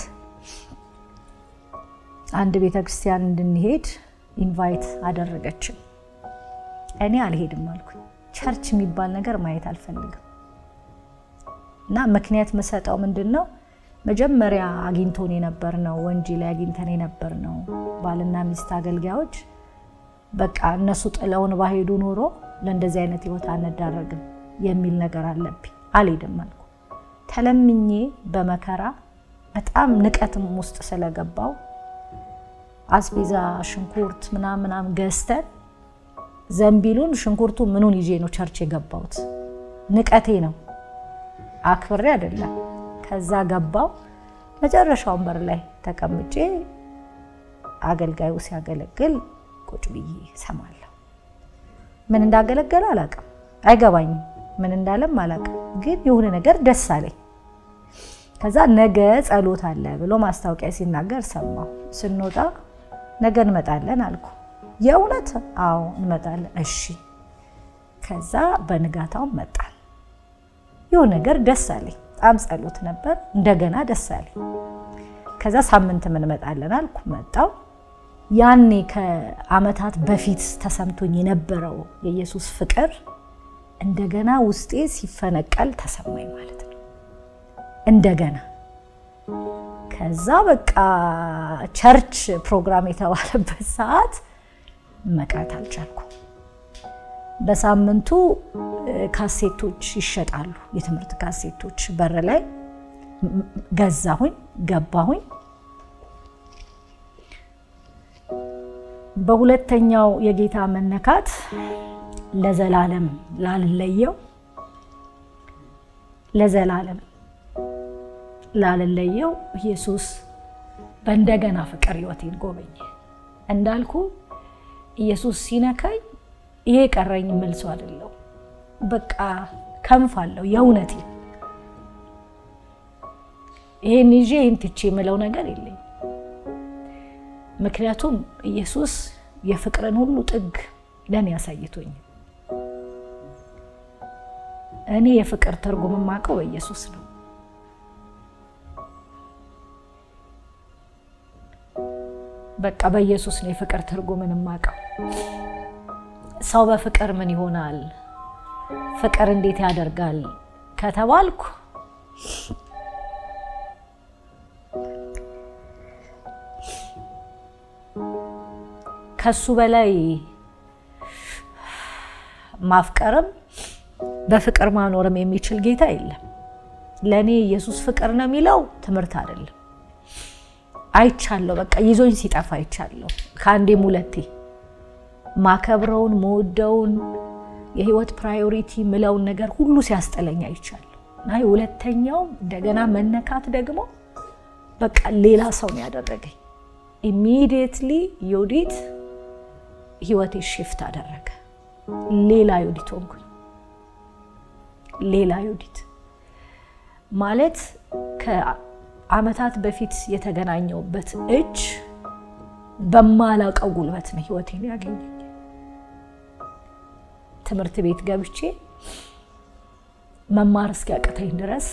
አንድ ቤተክርስቲያን እንድንሄድ ኢንቫይት አደረገችን። እኔ አልሄድም አልኩኝ። ቸርች የሚባል ነገር ማየት አልፈልግም እና ምክንያት የምሰጠው ምንድን ነው መጀመሪያ አግኝቶን የነበር ነው ወንጂ ላይ አግኝተን የነበር ነው ባልና ሚስት አገልጋዮች በቃ እነሱ ጥለውን ባሄዱ ኖሮ ለእንደዚህ አይነት ህይወት አንዳረግም የሚል ነገር አለብኝ። አልሄድም አልኩ። ተለምኜ በመከራ በጣም ንቀትም ውስጥ ስለገባው አስቤዛ ሽንኩርት ምናምን ምናምን ገዝተን ዘንቢሉን ሽንኩርቱ ምኑን ይዤ ነው ቸርች የገባሁት። ንቀቴ ነው አክብሬ አይደለም። ከዛ ገባው መጨረሻውን በር ላይ ተቀምጬ አገልጋዩ ሲያገለግል ቁጭ ብዬ ሰማለሁ። ምን እንዳገለገለ አላውቅም፣ አይገባኝም። ምን እንዳለም አላውቅም፣ ግን የሆነ ነገር ደስ አለኝ። ከዛ ነገ ጸሎት አለ ብሎ ማስታወቂያ ሲናገር ሰማሁ። ስንወጣ ነገ እንመጣለን አልኩ። የእውነት አዎ እንመጣለን። እሺ። ከዛ በንጋታው መጣን። የሆነ ነገር ደስ አለኝ። በጣም ጸሎት ነበር። እንደገና ደስ አለኝ። ከዛ ሳምንት እንመጣለን አልኩ። መጣው። ያኔ ከዓመታት በፊት ተሰምቶኝ የነበረው የኢየሱስ ፍቅር እንደገና ውስጤ ሲፈነቀል ተሰማኝ ማለት ነው። እንደገና ከዛ በቃ ቸርች ፕሮግራም የተባለበት ሰዓት መቅረት አልቻልኩም። በሳምንቱ ካሴቶች ይሸጣሉ፣ የትምህርት ካሴቶች በር ላይ ገዛሁኝ፣ ገባሁኝ። በሁለተኛው የጌታ መነካት ለዘላለም ላልለየው ለዘላለም ላልለየው ኢየሱስ በእንደገና ፍቅር ህይወቴን ጎበኘ። እንዳልኩ ኢየሱስ ሲነካኝ ይሄ ቀረኝ መልሶ አይደለው፣ በቃ ከንፍ አለው የእውነቴ ይሄን ይዤ ይህን ትቼ የምለው ነገር የለኝም። ምክንያቱም ኢየሱስ የፍቅርን ሁሉ ጥግ ለእኔ ያሳይቶኝ እኔ የፍቅር ትርጉም የማውቀው በኢየሱስ ነው። በቃ በኢየሱስ ነው የፍቅር ትርጉምን የማውቀው። ሰው በፍቅር ምን ይሆናል፣ ፍቅር እንዴት ያደርጋል ከተባልኩ ከሱ በላይ ማፍቀርም በፍቅር ማኖርም የሚችል ጌታ የለም። ለእኔ ኢየሱስ ፍቅር ነው የሚለው ትምህርት አይደለም። አይቻለሁ፣ በቃ ይዞኝ ሲጠፋ አይቻለሁ። ከአንዴም ሁለቴ ማከብረውን መወደውን የህይወት ፕራዮሪቲ ምለውን ነገር ሁሉ ሲያስጠለኝ አይቻለሁ። እና የሁለተኛው እንደገና መነካት ደግሞ በቃ ሌላ ሰው ነው ያደረገኝ። ኢሚዲየትሊ ዮዲት ህይወቴ ሽፍት አደረገ። ሌላ ዮዲት ሆንኩኝ። ሌላ ዮዲት ማለት ከአመታት በፊት የተገናኘውበት እጅ በማላውቀው ጉልበት ነው ህይወቴን ያገኘኝ። ትምህርት ቤት ገብቼ መማር እስኪያቅተኝ ድረስ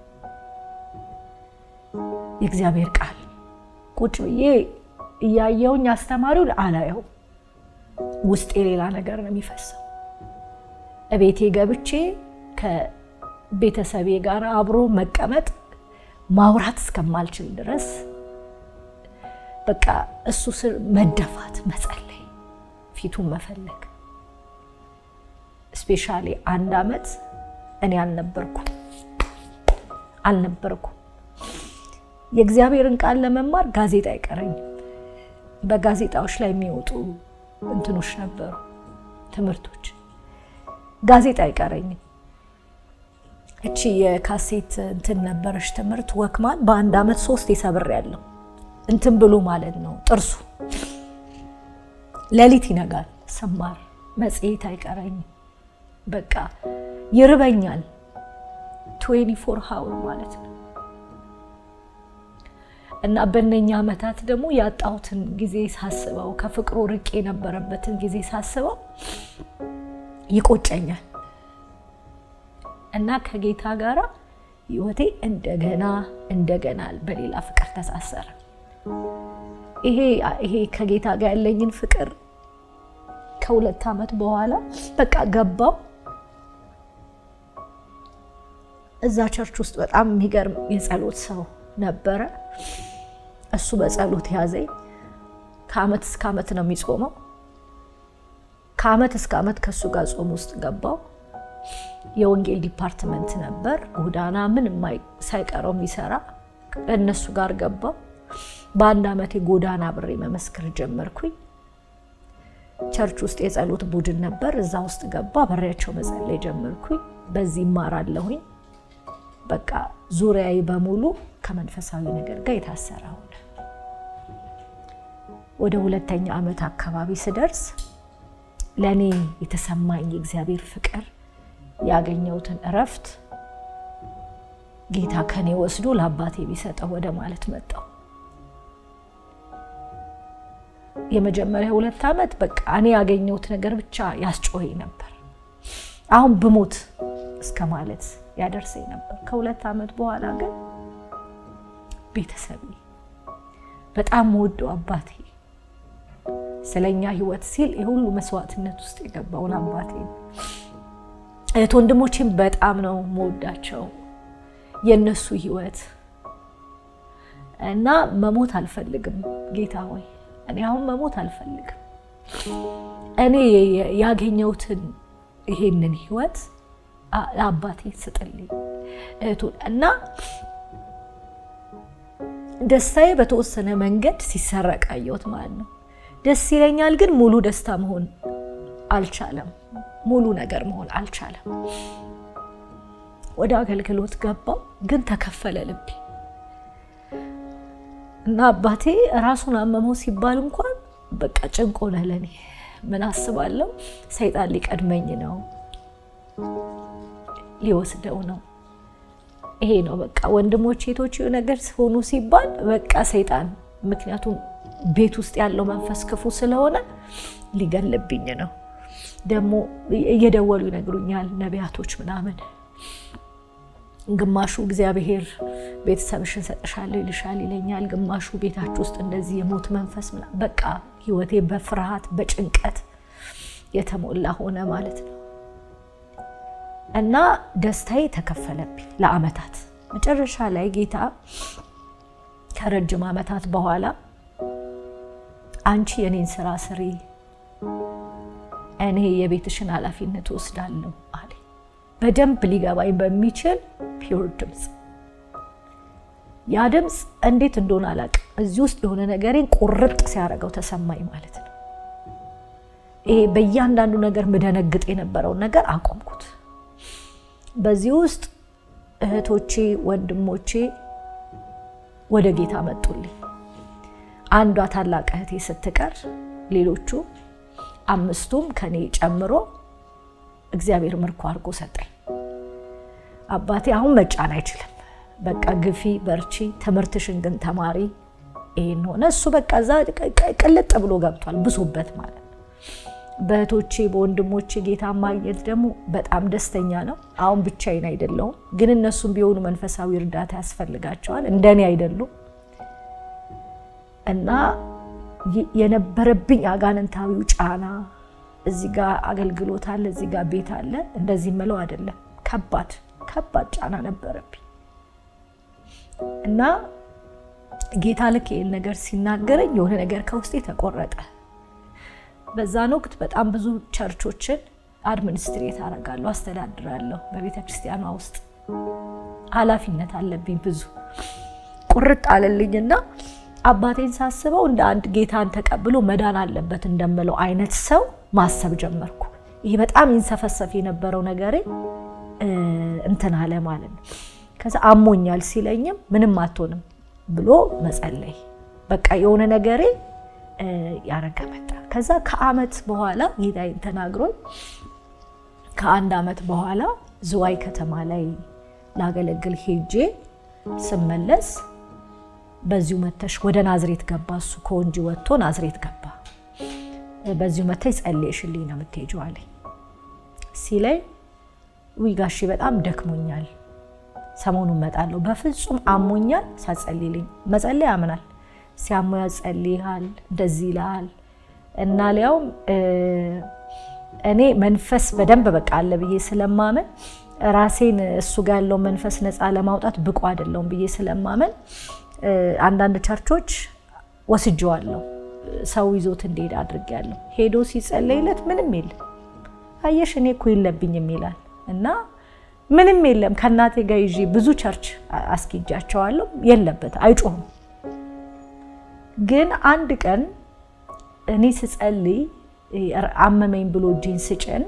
የእግዚአብሔር ቃል ቁጭ ብዬ እያየውኝ አስተማሪውን አላየው፣ ውስጤ ሌላ ነገር ነው የሚፈሰው። እቤቴ ገብቼ ከቤተሰቤ ጋር አብሮ መቀመጥ ማውራት እስከማልችል ድረስ በቃ እሱ ስር መደፋት፣ መጸለይ፣ ፊቱን መፈለግ። ስፔሻሊ አንድ አመት እኔ አልነበርኩም አልነበርኩም የእግዚአብሔርን ቃል ለመማር ጋዜጣ አይቀረኝም። በጋዜጣዎች ላይ የሚወጡ እንትኖች ነበሩ፣ ትምህርቶች። ጋዜጣ አይቀረኝም። እቺ የካሴት እንትን ነበረች ትምህርት ወክማን በአንድ አመት ሶስት የሰብር ያለው እንትን ብሎ ማለት ነው ጥርሱ። ሌሊት ይነጋል ስማር፣ መጽሔት አይቀረኝም። በቃ ይርበኛል። ትዌንቲ ፎር ሀውር ማለት ነው። እና በእነኛ ዓመታት ደግሞ ያጣሁትን ጊዜ ሳስበው ከፍቅሩ ርቄ የነበረበትን ጊዜ ሳስበው ይቆጨኛል። እና ከጌታ ጋር ህይወቴ እንደገና እንደገና በሌላ ፍቅር ተሳሰረ። ይሄ ይሄ ከጌታ ጋር ያለኝን ፍቅር ከሁለት ዓመት በኋላ በቃ ገባው። እዛ ቸርች ውስጥ በጣም የሚገርም የጸሎት ሰው ነበረ። እሱ በጸሎት ያዘኝ። ከአመት እስከ አመት ነው የሚጾመው። ከአመት እስከ አመት ከእሱ ጋር ጾም ውስጥ ገባው። የወንጌል ዲፓርትመንት ነበር፣ ጎዳና ምንም ሳይቀረው የሚሰራ እነሱ ጋር ገባው። በአንድ አመት የጎዳና ብሬ መመስከር ጀመርኩኝ። ቸርች ውስጥ የጸሎት ቡድን ነበር፣ እዛ ውስጥ ገባ። በሬያቸው መጸለይ ጀመርኩኝ። በዚህ ይማራለሁኝ። በቃ ዙሪያዬ በሙሉ ከመንፈሳዊ ነገር ጋር የታሰረ ሆነ። ወደ ሁለተኛ ዓመት አካባቢ ስደርስ ለእኔ የተሰማኝ የእግዚአብሔር ፍቅር ያገኘሁትን እረፍት ጌታ ከኔ ወስዶ ለአባቴ ቢሰጠው ወደ ማለት መጣው። የመጀመሪያ ሁለት ዓመት በቃ እኔ ያገኘሁት ነገር ብቻ ያስጮኸኝ ነበር። አሁን ብሞት እስከ ማለት ያደርሰኝ ነበር። ከሁለት ዓመት በኋላ ግን ቤተሰቤ በጣም ወደው አባቴ ስለኛ ሕይወት ሲል የሁሉ መስዋዕትነት ውስጥ የገባውን አባቴ እህት ወንድሞቼም በጣም ነው መወዳቸው የእነሱ ሕይወት እና መሞት አልፈልግም። ጌታ ሆይ እኔ አሁን መሞት አልፈልግም። እኔ ያገኘሁትን ይሄንን ሕይወት ለአባቴ ስጥልኝ እህቱን እና ደስታዬ በተወሰነ መንገድ ሲሰረቅ አየሁት ማለት ነው። ደስ ይለኛል፣ ግን ሙሉ ደስታ መሆን አልቻለም። ሙሉ ነገር መሆን አልቻለም። ወደ አገልግሎት ገባው፣ ግን ተከፈለ ልቤ እና አባቴ ራሱን አመመው ሲባል እንኳን በቃ ጭንቅ ሆነ ለኔ። ምን አስባለሁ? ሰይጣን ሊቀድመኝ ነው ሊወስደው ነው። ይሄ ነው በቃ ወንድሞች ሴቶች ነገር ሆኑ ሲባል በቃ ሰይጣን፣ ምክንያቱም ቤት ውስጥ ያለው መንፈስ ክፉ ስለሆነ ሊገልብኝ ነው። ደግሞ እየደወሉ ይነግሩኛል ነቢያቶች ምናምን፣ ግማሹ እግዚአብሔር ቤተሰብሽን ሰጥሻለሁ ይልሻል ይለኛል፣ ግማሹ ቤታችሁ ውስጥ እንደዚህ የሞት መንፈስ ምናምን። በቃ ህይወቴ በፍርሃት በጭንቀት የተሞላ ሆነ ማለት ነው። እና ደስታዬ ተከፈለብኝ ለአመታት። መጨረሻ ላይ ጌታ ከረጅም ዓመታት በኋላ አንቺ የኔን ስራ ስሪ፣ እኔ የቤትሽን ኃላፊነት ወስዳለሁ አለ። በደንብ ሊገባኝ በሚችል ፒውር ድምፅ። ያ ድምፅ እንዴት እንደሆነ አላውቅም፣ እዚህ ውስጥ የሆነ ነገሬን ቁርጥ ሲያደርገው ተሰማኝ ማለት ነው። ይሄ በእያንዳንዱ ነገር ምደነግጥ የነበረውን ነገር አቆምኩት። በዚህ ውስጥ እህቶቼ ወንድሞቼ ወደ ጌታ መጡልኝ። አንዷ ታላቅ እህቴ ስትቀር ሌሎቹ አምስቱም ከኔ ጨምሮ እግዚአብሔር ምርኮ አድርጎ ሰጠኝ። አባቴ አሁን መጫን አይችልም። በቃ ግፊ፣ በርቺ፣ ትምህርትሽን ግን ተማሪ። ይሄን ሆነ እሱ በቃ እዛ ቅልጥ ብሎ ገብቷል፣ ብሶበት ማለት ነው። በእህቶቼ በወንድሞቼ ጌታ ማግኘት ደግሞ በጣም ደስተኛ ነው። አሁን ብቻዬን አይደለሁም፣ ግን እነሱም ቢሆኑ መንፈሳዊ እርዳታ ያስፈልጋቸዋል። እንደኔ አይደሉም እና የነበረብኝ አጋንንታዊው ጫና እዚህ ጋር አገልግሎት አለ፣ እዚህ ጋር ቤት አለ፣ እንደዚህ ምለው አይደለም። ከባድ ከባድ ጫና ነበረብኝ እና ጌታ ልክ ይህን ነገር ሲናገረኝ የሆነ ነገር ከውስጤ ተቆረጠ። በዛን ወቅት በጣም ብዙ ቸርቾችን አድሚኒስትሬት አደርጋለሁ፣ አስተዳድራለሁ። በቤተ ክርስቲያኗ ውስጥ ኃላፊነት አለብኝ ብዙ ቁርጥ አለልኝና አባቴን ሳስበው እንደ አንድ ጌታን ተቀብሎ መዳን አለበት እንደምለው አይነት ሰው ማሰብ ጀመርኩ። ይሄ በጣም ይንሰፈሰፍ የነበረው ነገሬ እንትን አለ ማለት ነው። ከዛ አሞኛል ሲለኝም ምንም አትሆንም ብሎ መጸለይ በቃ የሆነ ነገሬ ያረገ መጣ። ከዛ ከአመት በኋላ ጌታዬን ተናግሮኝ ከአንድ አመት በኋላ ዝዋይ ከተማ ላይ ላገለግል ሄጄ ስመለስ በዚሁ መተሽ ወደ ናዝሬት ገባ። እሱ ከወንጂ ወጥቶ ናዝሬት ገባ። በዚሁ መተሽ ጸልየሽልኝ ነው የምትሄጂው አለኝ ሲለኝ፣ ውይ ጋሼ በጣም ደክሞኛል፣ ሰሞኑን እመጣለሁ። በፍጹም አሞኛል ሳትጸልይልኝ። መጸለይ ያምናል። ሲያሞ ያጸልይሃል፣ እንደዚህ ይልሃል። እና ሊያውም እኔ መንፈስ በደንብ በቃ አለ ብዬ ስለማመን ራሴን እሱ ጋር ያለው መንፈስ ነፃ ለማውጣት ብቁ አይደለሁም ብዬ ስለማመን አንዳንድ ቸርቾች ወስጀዋለሁ። ሰው ይዞት እንዲሄድ አድርጌያለሁ። ሄዶ ሲጸለይለት ምንም የለም። አየሽ እኔ እኮ የለብኝም ይላል እና ምንም የለም። ከእናቴ ጋር ይዤ ብዙ ቸርች አስኪጃቸዋለሁ። የለበት አይጮህም። ግን አንድ ቀን እኔ ስጸልይ አመመኝ ብሎ እጄን ስጭን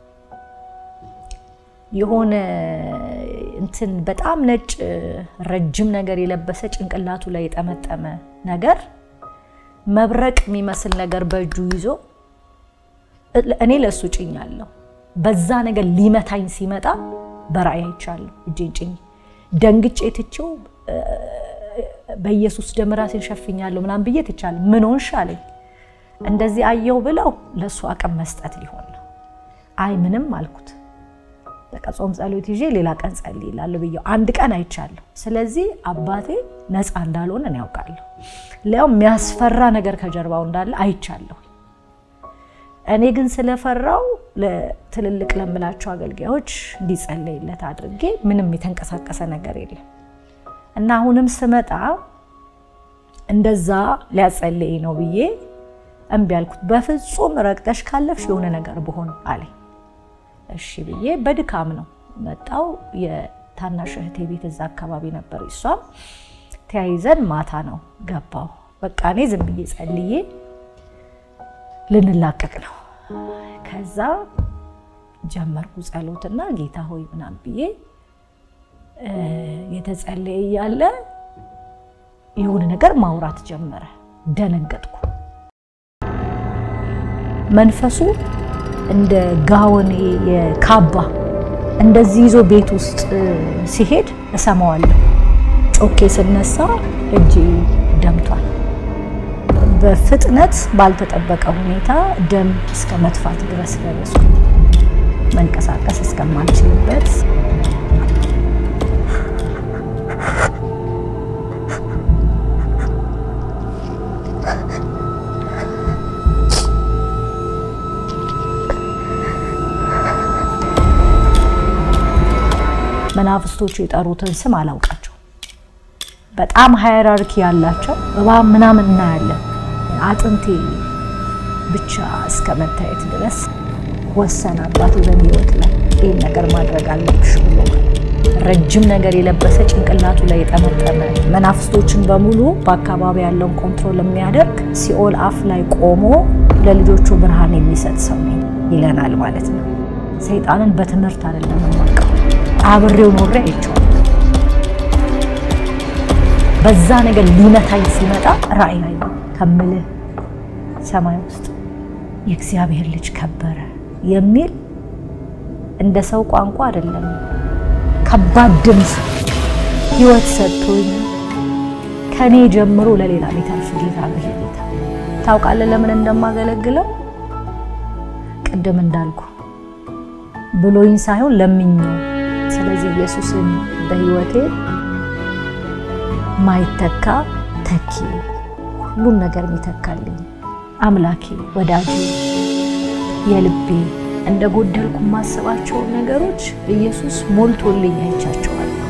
የሆነ እንትን በጣም ነጭ ረጅም ነገር የለበሰ ጭንቅላቱ ላይ የጠመጠመ ነገር መብረቅ የሚመስል ነገር በእጁ ይዞ እኔ ለእሱ ጭኛለሁ። በዛ ነገር ሊመታኝ ሲመጣ በራእይ አይቻለሁ። እጄን ጭኝ ደንግጬ ትቼው በኢየሱስ ደም ራሴን ሸፍኛለሁ ምናምን ብዬ ትቻለሁ። ምን ሆንሽ አለኝ። እንደዚህ አየው ብለው ለእሱ አቅም መስጠት ሊሆን ነው። አይ ምንም አልኩት። በቃ ጾም ጸሎት ይዤ ሌላ ቀን ጸልይ እላለሁ ብዬው አንድ ቀን አይቻለሁ። ስለዚህ አባቴ ነፃ እንዳልሆነ እኔ ያውቃለሁ። ሊያው የሚያስፈራ ነገር ከጀርባው እንዳለ አይቻለሁ። እኔ ግን ስለፈራው ለትልልቅ ለምላቸው አገልጋዮች እንዲጸለይለት አድርጌ ምንም የተንቀሳቀሰ ነገር የለም እና አሁንም ስመጣ እንደዛ ሊያጸልይ ነው ብዬ እምቢ አልኩት። በፍጹም ረግጠሽ ካለፍሽ የሆነ ነገር ብሆን አለኝ። እሺ ብዬ በድካም ነው መጣው። የታናሽ እህቴ ቤት እዛ አካባቢ ነበር። እሷም ተያይዘን ማታ ነው ገባው። በቃ እኔ ዝም ብዬ ጸልዬ ልንላቀቅ ነው። ከዛ ጀመርኩ ጸሎትና ጌታ ሆይ ምናምን ብዬ የተጸለየ እያለ የሆነ ነገር ማውራት ጀመረ። ደነገጥኩ። መንፈሱ እንደ ጋወኔ የካባ እንደዚህ ይዞ ቤት ውስጥ ሲሄድ እሰማዋለሁ። ጮኬ ስነሳ እጄ ደምቷል። በፍጥነት ባልተጠበቀ ሁኔታ ደም እስከ መጥፋት ድረስ ደረስኩ። መንቀሳቀስ እስከማልችልበት መናፍስቶቹ የጠሩትን ስም አላውቃቸው። በጣም ሃይራርኪ ያላቸው እባብ ምናምን እናያለን። አጥንቴ ብቻ እስከ መታየት ድረስ ወሰነ አባቴ በእኔ ህይወት ላይ ይህን ነገር ማድረግ አለብሽ ብሎ ረጅም ነገር የለበሰ ጭንቅላቱ ላይ የጠመጠመ መናፍስቶችን በሙሉ በአካባቢ ያለውን ኮንትሮል የሚያደርግ ሲኦል አፍ ላይ ቆሞ ለልጆቹ ብርሃን የሚሰጥ ሰው ነኝ ይለናል ማለት ነው። ሰይጣንን በትምህርት አይደለም የማውቀው፣ አብሬው ኖሬ አይቼዋለሁ። በዛ ነገር ሊመታኝ ሲመጣ ራእይ ላይ ከምልህ ሰማይ ውስጥ የእግዚአብሔር ልጅ ከበረ የሚል እንደ ሰው ቋንቋ አይደለም፣ ከባድ ድምፅ ህይወት ሰጥቶኝ ከኔ ጀምሮ ለሌላ ሊተርፍ ጌታ ነው። ጌታ ታውቃለህ ለምን እንደማገለግለው ቅድም እንዳልኩ ብሎኝ ሳይሆን ለምኜው። ስለዚህ ኢየሱስን በህይወቴ ማይተካ ተኪ ሁሉም ነገር የሚተካልኝ አምላኬ፣ ወዳጄ፣ የልቤ እንደ ጎደልኩ የማስባቸውን ነገሮች ኢየሱስ ሞልቶልኝ አይቻቸዋል።